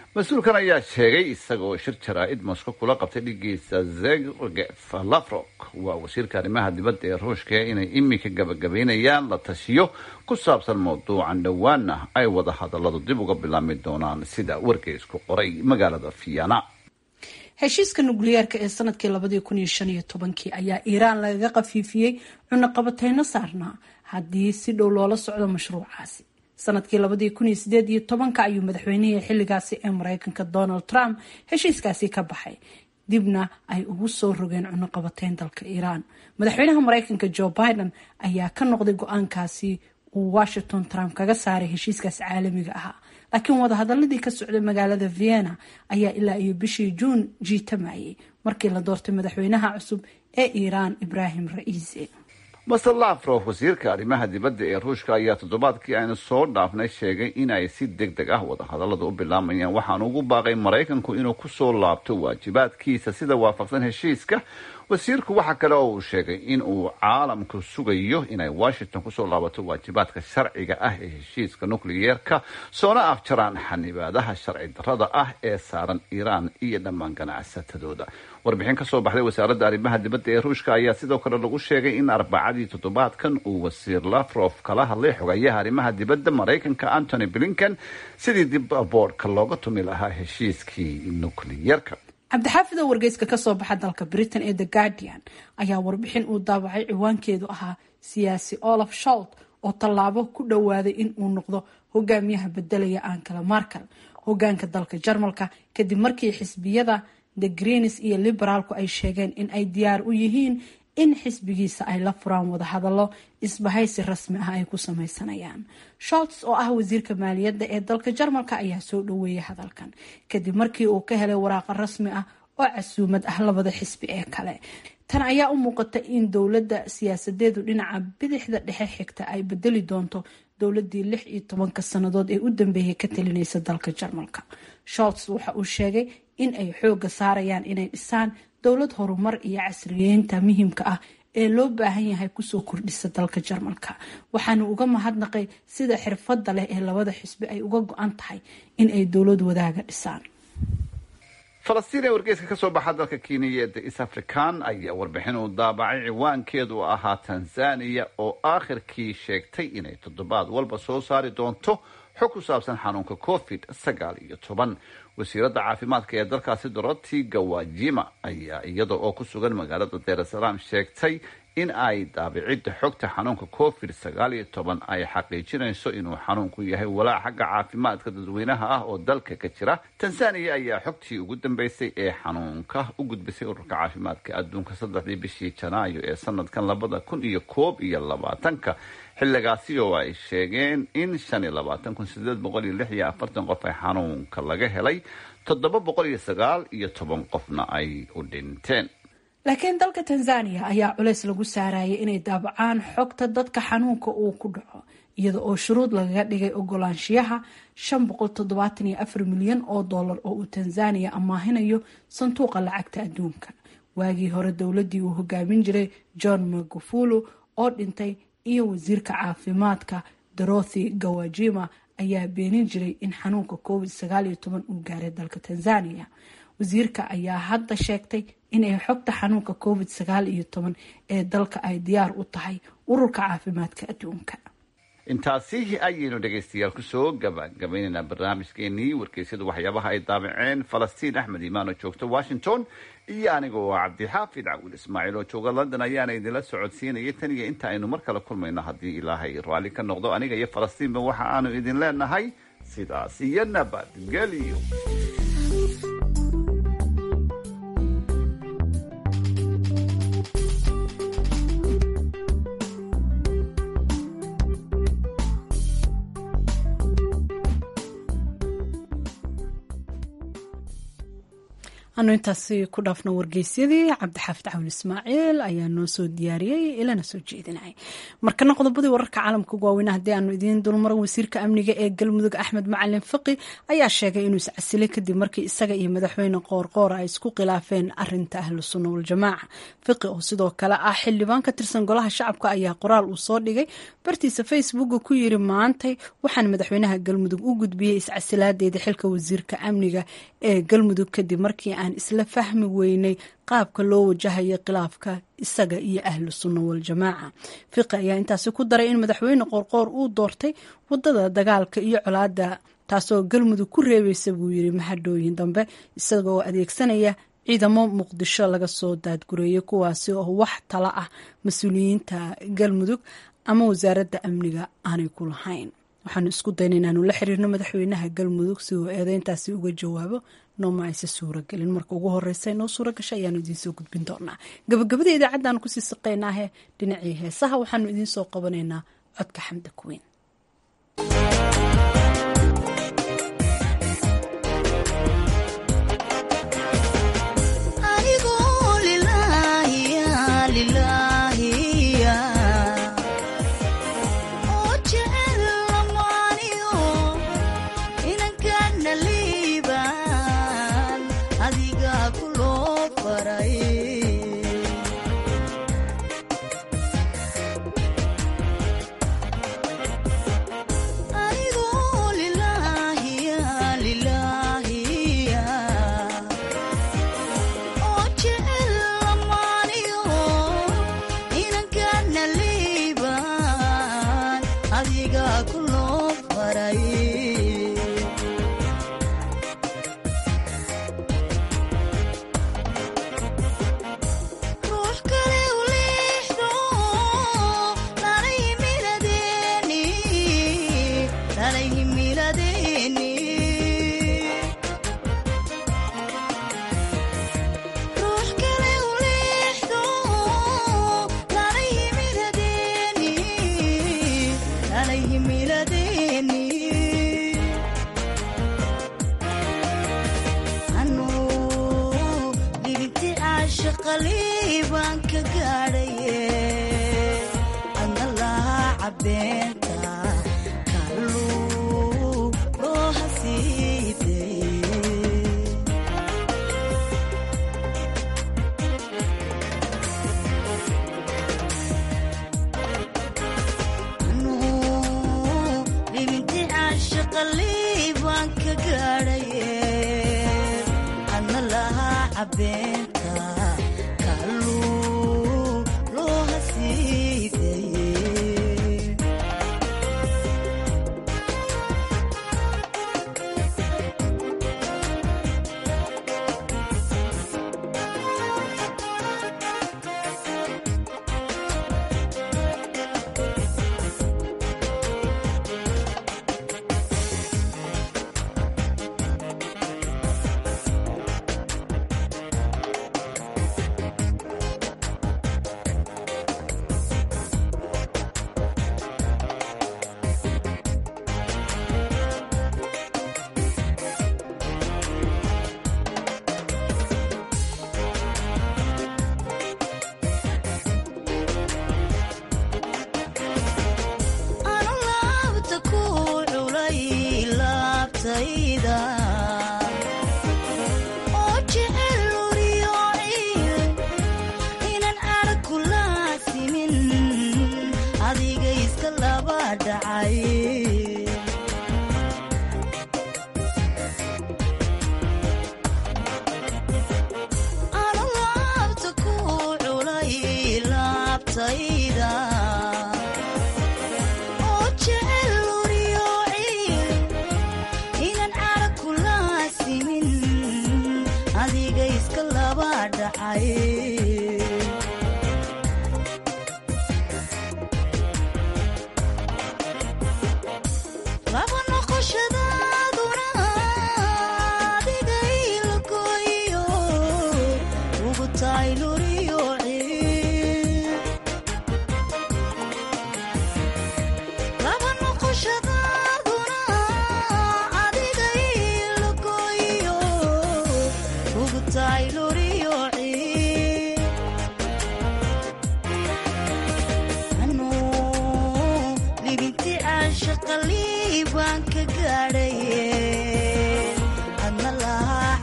mas-uulkan ayaa sheegay isagoo shir jaraa'id moscow kula qabtay dhigiisa zegef lafrok waa wasiirka arrimaha dibadda ee ruushka inay iminka gabagabaynayaan la tashiyo ku saabsan mawduucan dhowaana ay wada hadalladu dib uga bilaami doonaan sida wargeysku qoray magaalada vienna heshiiska nukliyeerka ee sanadkii labadii kun iyo shan iyo tobankii ayaa iiraan lagaga qafiifiyey cunaqabateyno saarnaa haddii si dhow loola socdo mashruucaasi sanadkii labadii kun iyo sideed iyo tobanka ayuu madaxweynihii xilligaasi ee mareykanka donald trump heshiiskaasi ka baxay dibna ay ugu soo rogeen cunaqabateyn dalka iiraan madaxweynaha mareykanka joe biden ayaa ka noqday go-aankaasi uu washington trump kaga saaray heshiiskaas caalamiga ahaa laakiin wadahadaladii ka socday magaalada vienna ayaa ilaa iyo bishii juun jiitamayay markii la doortay madaxweynaha cusub ee iiraan ibrahim ra'iise master lafrof wasiirka arrimaha dibadda ee ruushka ayaa toddobaadkii aynu soo dhaafnay sheegay in ay si deg deg ah wadahadallada u bilaamayaan waxaanu ugu baaqay maraykanku inuu kusoo laabto waajibaadkiisa sida waafaqsan heshiiska wasiirku waxa kale oo uu sheegay in uu caalamku sugayo inay washington kusoo laabato waajibaadka sharciga ah ee heshiiska nukliyeerka soona afjaraan xanibaadaha sharci darrada ah ee saaran iiraan iyo dhammaan ganacsatadooda warbixin ka soo baxday wasaaradda arrimaha dibadda ee ruushka ayaa sidoo kale lagu sheegay in arbacadii toddobaadkan uu wasiir lafrof kala hadlay xogayaha arrimaha dibadda maraykanka antony blinken sidii dib boodhka looga tumi lahaa heshiiskii nukliyeerka cabdixaafid oo wargeyska kasoo baxa dalka britain ee the guardian ayaa warbixin uu daabacay ciwaankeedu ahaa siyaasi olaf sholt oo tallaabo ku dhowaaday in uu noqdo hogaamiyaha bedelaya ankala markal hogaanka dalka jarmalka kadib markii xisbiyada the greens iyo liberaalku ay sheegeen in ay diyaar u yihiin in xisbigiisa ay la furaan wadahadallo isbahaysi rasmi ah ay ku sameysanayaan sholts oo ah wasiirka maaliyadda ee dalka jarmalka ayaa soo dhaweeyay hadalkan kadib markii uu ka helay waraaqa rasmi ah oo casuumad ah labada xisbi ee kale tan ayaa u muuqata in dowladda siyaasadeedu dhinaca bidixda dhexe xigta ay bedeli doonto dowladii lix iyo tobanka sannadood ee u dambeeyay ka talinaysa dalka jarmalka sholts waxa uu sheegay in ay xooga saarayaan inay dhisaan dowlad horumar iyo casriyeynta muhiimka ah ee loo baahan yahay kusoo kordhisa dalka jarmalka waxaana uga mahadnaqay sida xirfadda leh ee labada xisbi ay uga go-an tahay in ay dowlad wadaaga dhisaan falastiin ee wargeyska ka soo baxa dalka kenya ee the east african ayaa warbixin uu daabacay ciwaankeedu ahaa tanzania oo aakhirkii sheegtay inay toddobaad walba soo saari doonto xog ku saabsan xanuunka covid sagaal iyo toban wasiiradda caafimaadka ee dalkaasi doroti gawajima ayaa iyada oo ku sugan magaalada daarasalaam sheegtay in ay daabicidda xogta xanuunka covid sagaal iyo toban ay xaqiijinayso inuu xanuunku yahay walaac xagga caafimaadka dadweynaha ah oo dalka ka jira tanzania ayaa xogtii ugu dambeysay ee xanuunka u gudbisay ururka caafimaadka adduunka saddexdii bishii janaayo ee sanadkan labada kun iyo koob iyo labaatanka xilligaasi oo ay sheegeen in shan iyo labaatan kun sideed boqol iyo lix iyo afartan qof ay xanuunka laga helay toddoba boqol iyo sagaal iyo toban qofna ay u dhinteen laakiin dalka tanzania ayaa culeys lagu saarayay inay daabacaan xogta dadka xanuunka uu ku dhaco iyada oo shuruud lagaga dhigay ogolaanshiyaha shan boqol toddobaatan iyo afar milyan oo dollar oo uu tanzania amaahinayo sanduuqa lacagta adduunka waagii hore dowladii uu hogaamin jiray john magufulu oo dhintay iyo wasiirka caafimaadka dorothy gawajima ayaa beenin jiray in xanuunka covid sagaal iyo toban uu gaaray dalka tanzania wasiirka ayaa hadda sheegtay inay xogta xanuunka covid sagaal iyo toban ee dalka ay diyaar u tahay ururka caafimaadka adduunka intaasi ayaynu dhegaystayaal kusoo gabagabaynaynaa barnaamijkeenii wargeysyada waxyaabaha ay daabaceen falastiin axmed imaan oo joogta washington iyo aniga oo cabdixaafid cawil ismaaciil oo jooga london ayaana idinla socodsiinaya tan iyo inta aynu mar kale kulmayno haddii ilaahay raalli ka noqdo aniga iyo falastiinba waxa aanu idin leenahay sidaas iyo nabadgelyo anu intaasi ku dhaafno wargeysyadii cabdixaafid cawil ismaaciil ayaa noo soo diyaariyey ilana soo jeedinay markana qodobadii wararka caalamka ugu waaweyn haddii aanu idiin dulmaran wasiirka amniga ee galmudug axmed macalin faqi ayaa sheegay inuu iscasilay kadib markii isaga iyo madaxweyne qoorqoor ay isku khilaafeen arinta ahlu sunna waljamaaca fiqi oo sidoo kale ah xildhibaan ka tirsan golaha shacabka ayaa qoraal uu soo dhigay bartiisa facebooka ku yiri maantay waxaan madaxweynaha galmudug u gudbiyey iscasilaadeeda xilka wasiirka amniga ee galmudug kadib markii aan isla fahmi weynay qaabka loo wajahayo khilaafka isaga iyo ahlu sunna waljamaaca fiqi ayaa intaasi ku daray in madaxweyne qoorqoor uu doortay wadada dagaalka iyo colaada taasoo galmudug ku reebeysa buu yiri mahadhooyin dambe isagoo adeegsanaya ciidamo muqdisho laga soo daadgureeyay kuwaasi oo wax tala ah mas-uuliyiinta galmudug ama wasaaradda amniga aanay ku lahayn waxaanu isku dayna inaanu la xiriirno madaxweynaha galmudug si uu eedeyntaasi uga jawaabo nooma ayse suuragelin marka ugu horeysa noo suura gasha ayaanu idiinsoo gudbin doonaa gabagabada idaacaddaanu kusii saqaynaahe dhinacii heesaha waxaanu idiinsoo qabanaynaa codka xamda kuweyn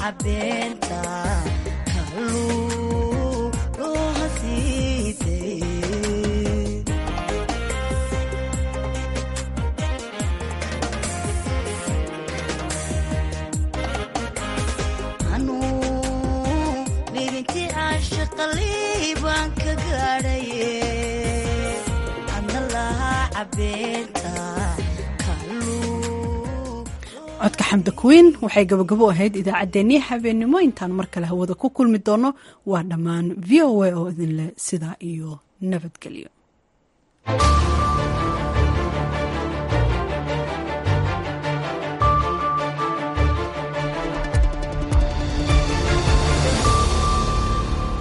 cabeenta kaluu loo hasiisay libintii caashaqalii baan ka gaadhaye adna lahaa cabeenta codka xamda kuwiin waxay gabagabo ahayd idaacaddeenii habeennimo intaan mar kale hawada ku kulmi doono waa dhammaan v o a oo idinleh sidaa iyo nabadgelyo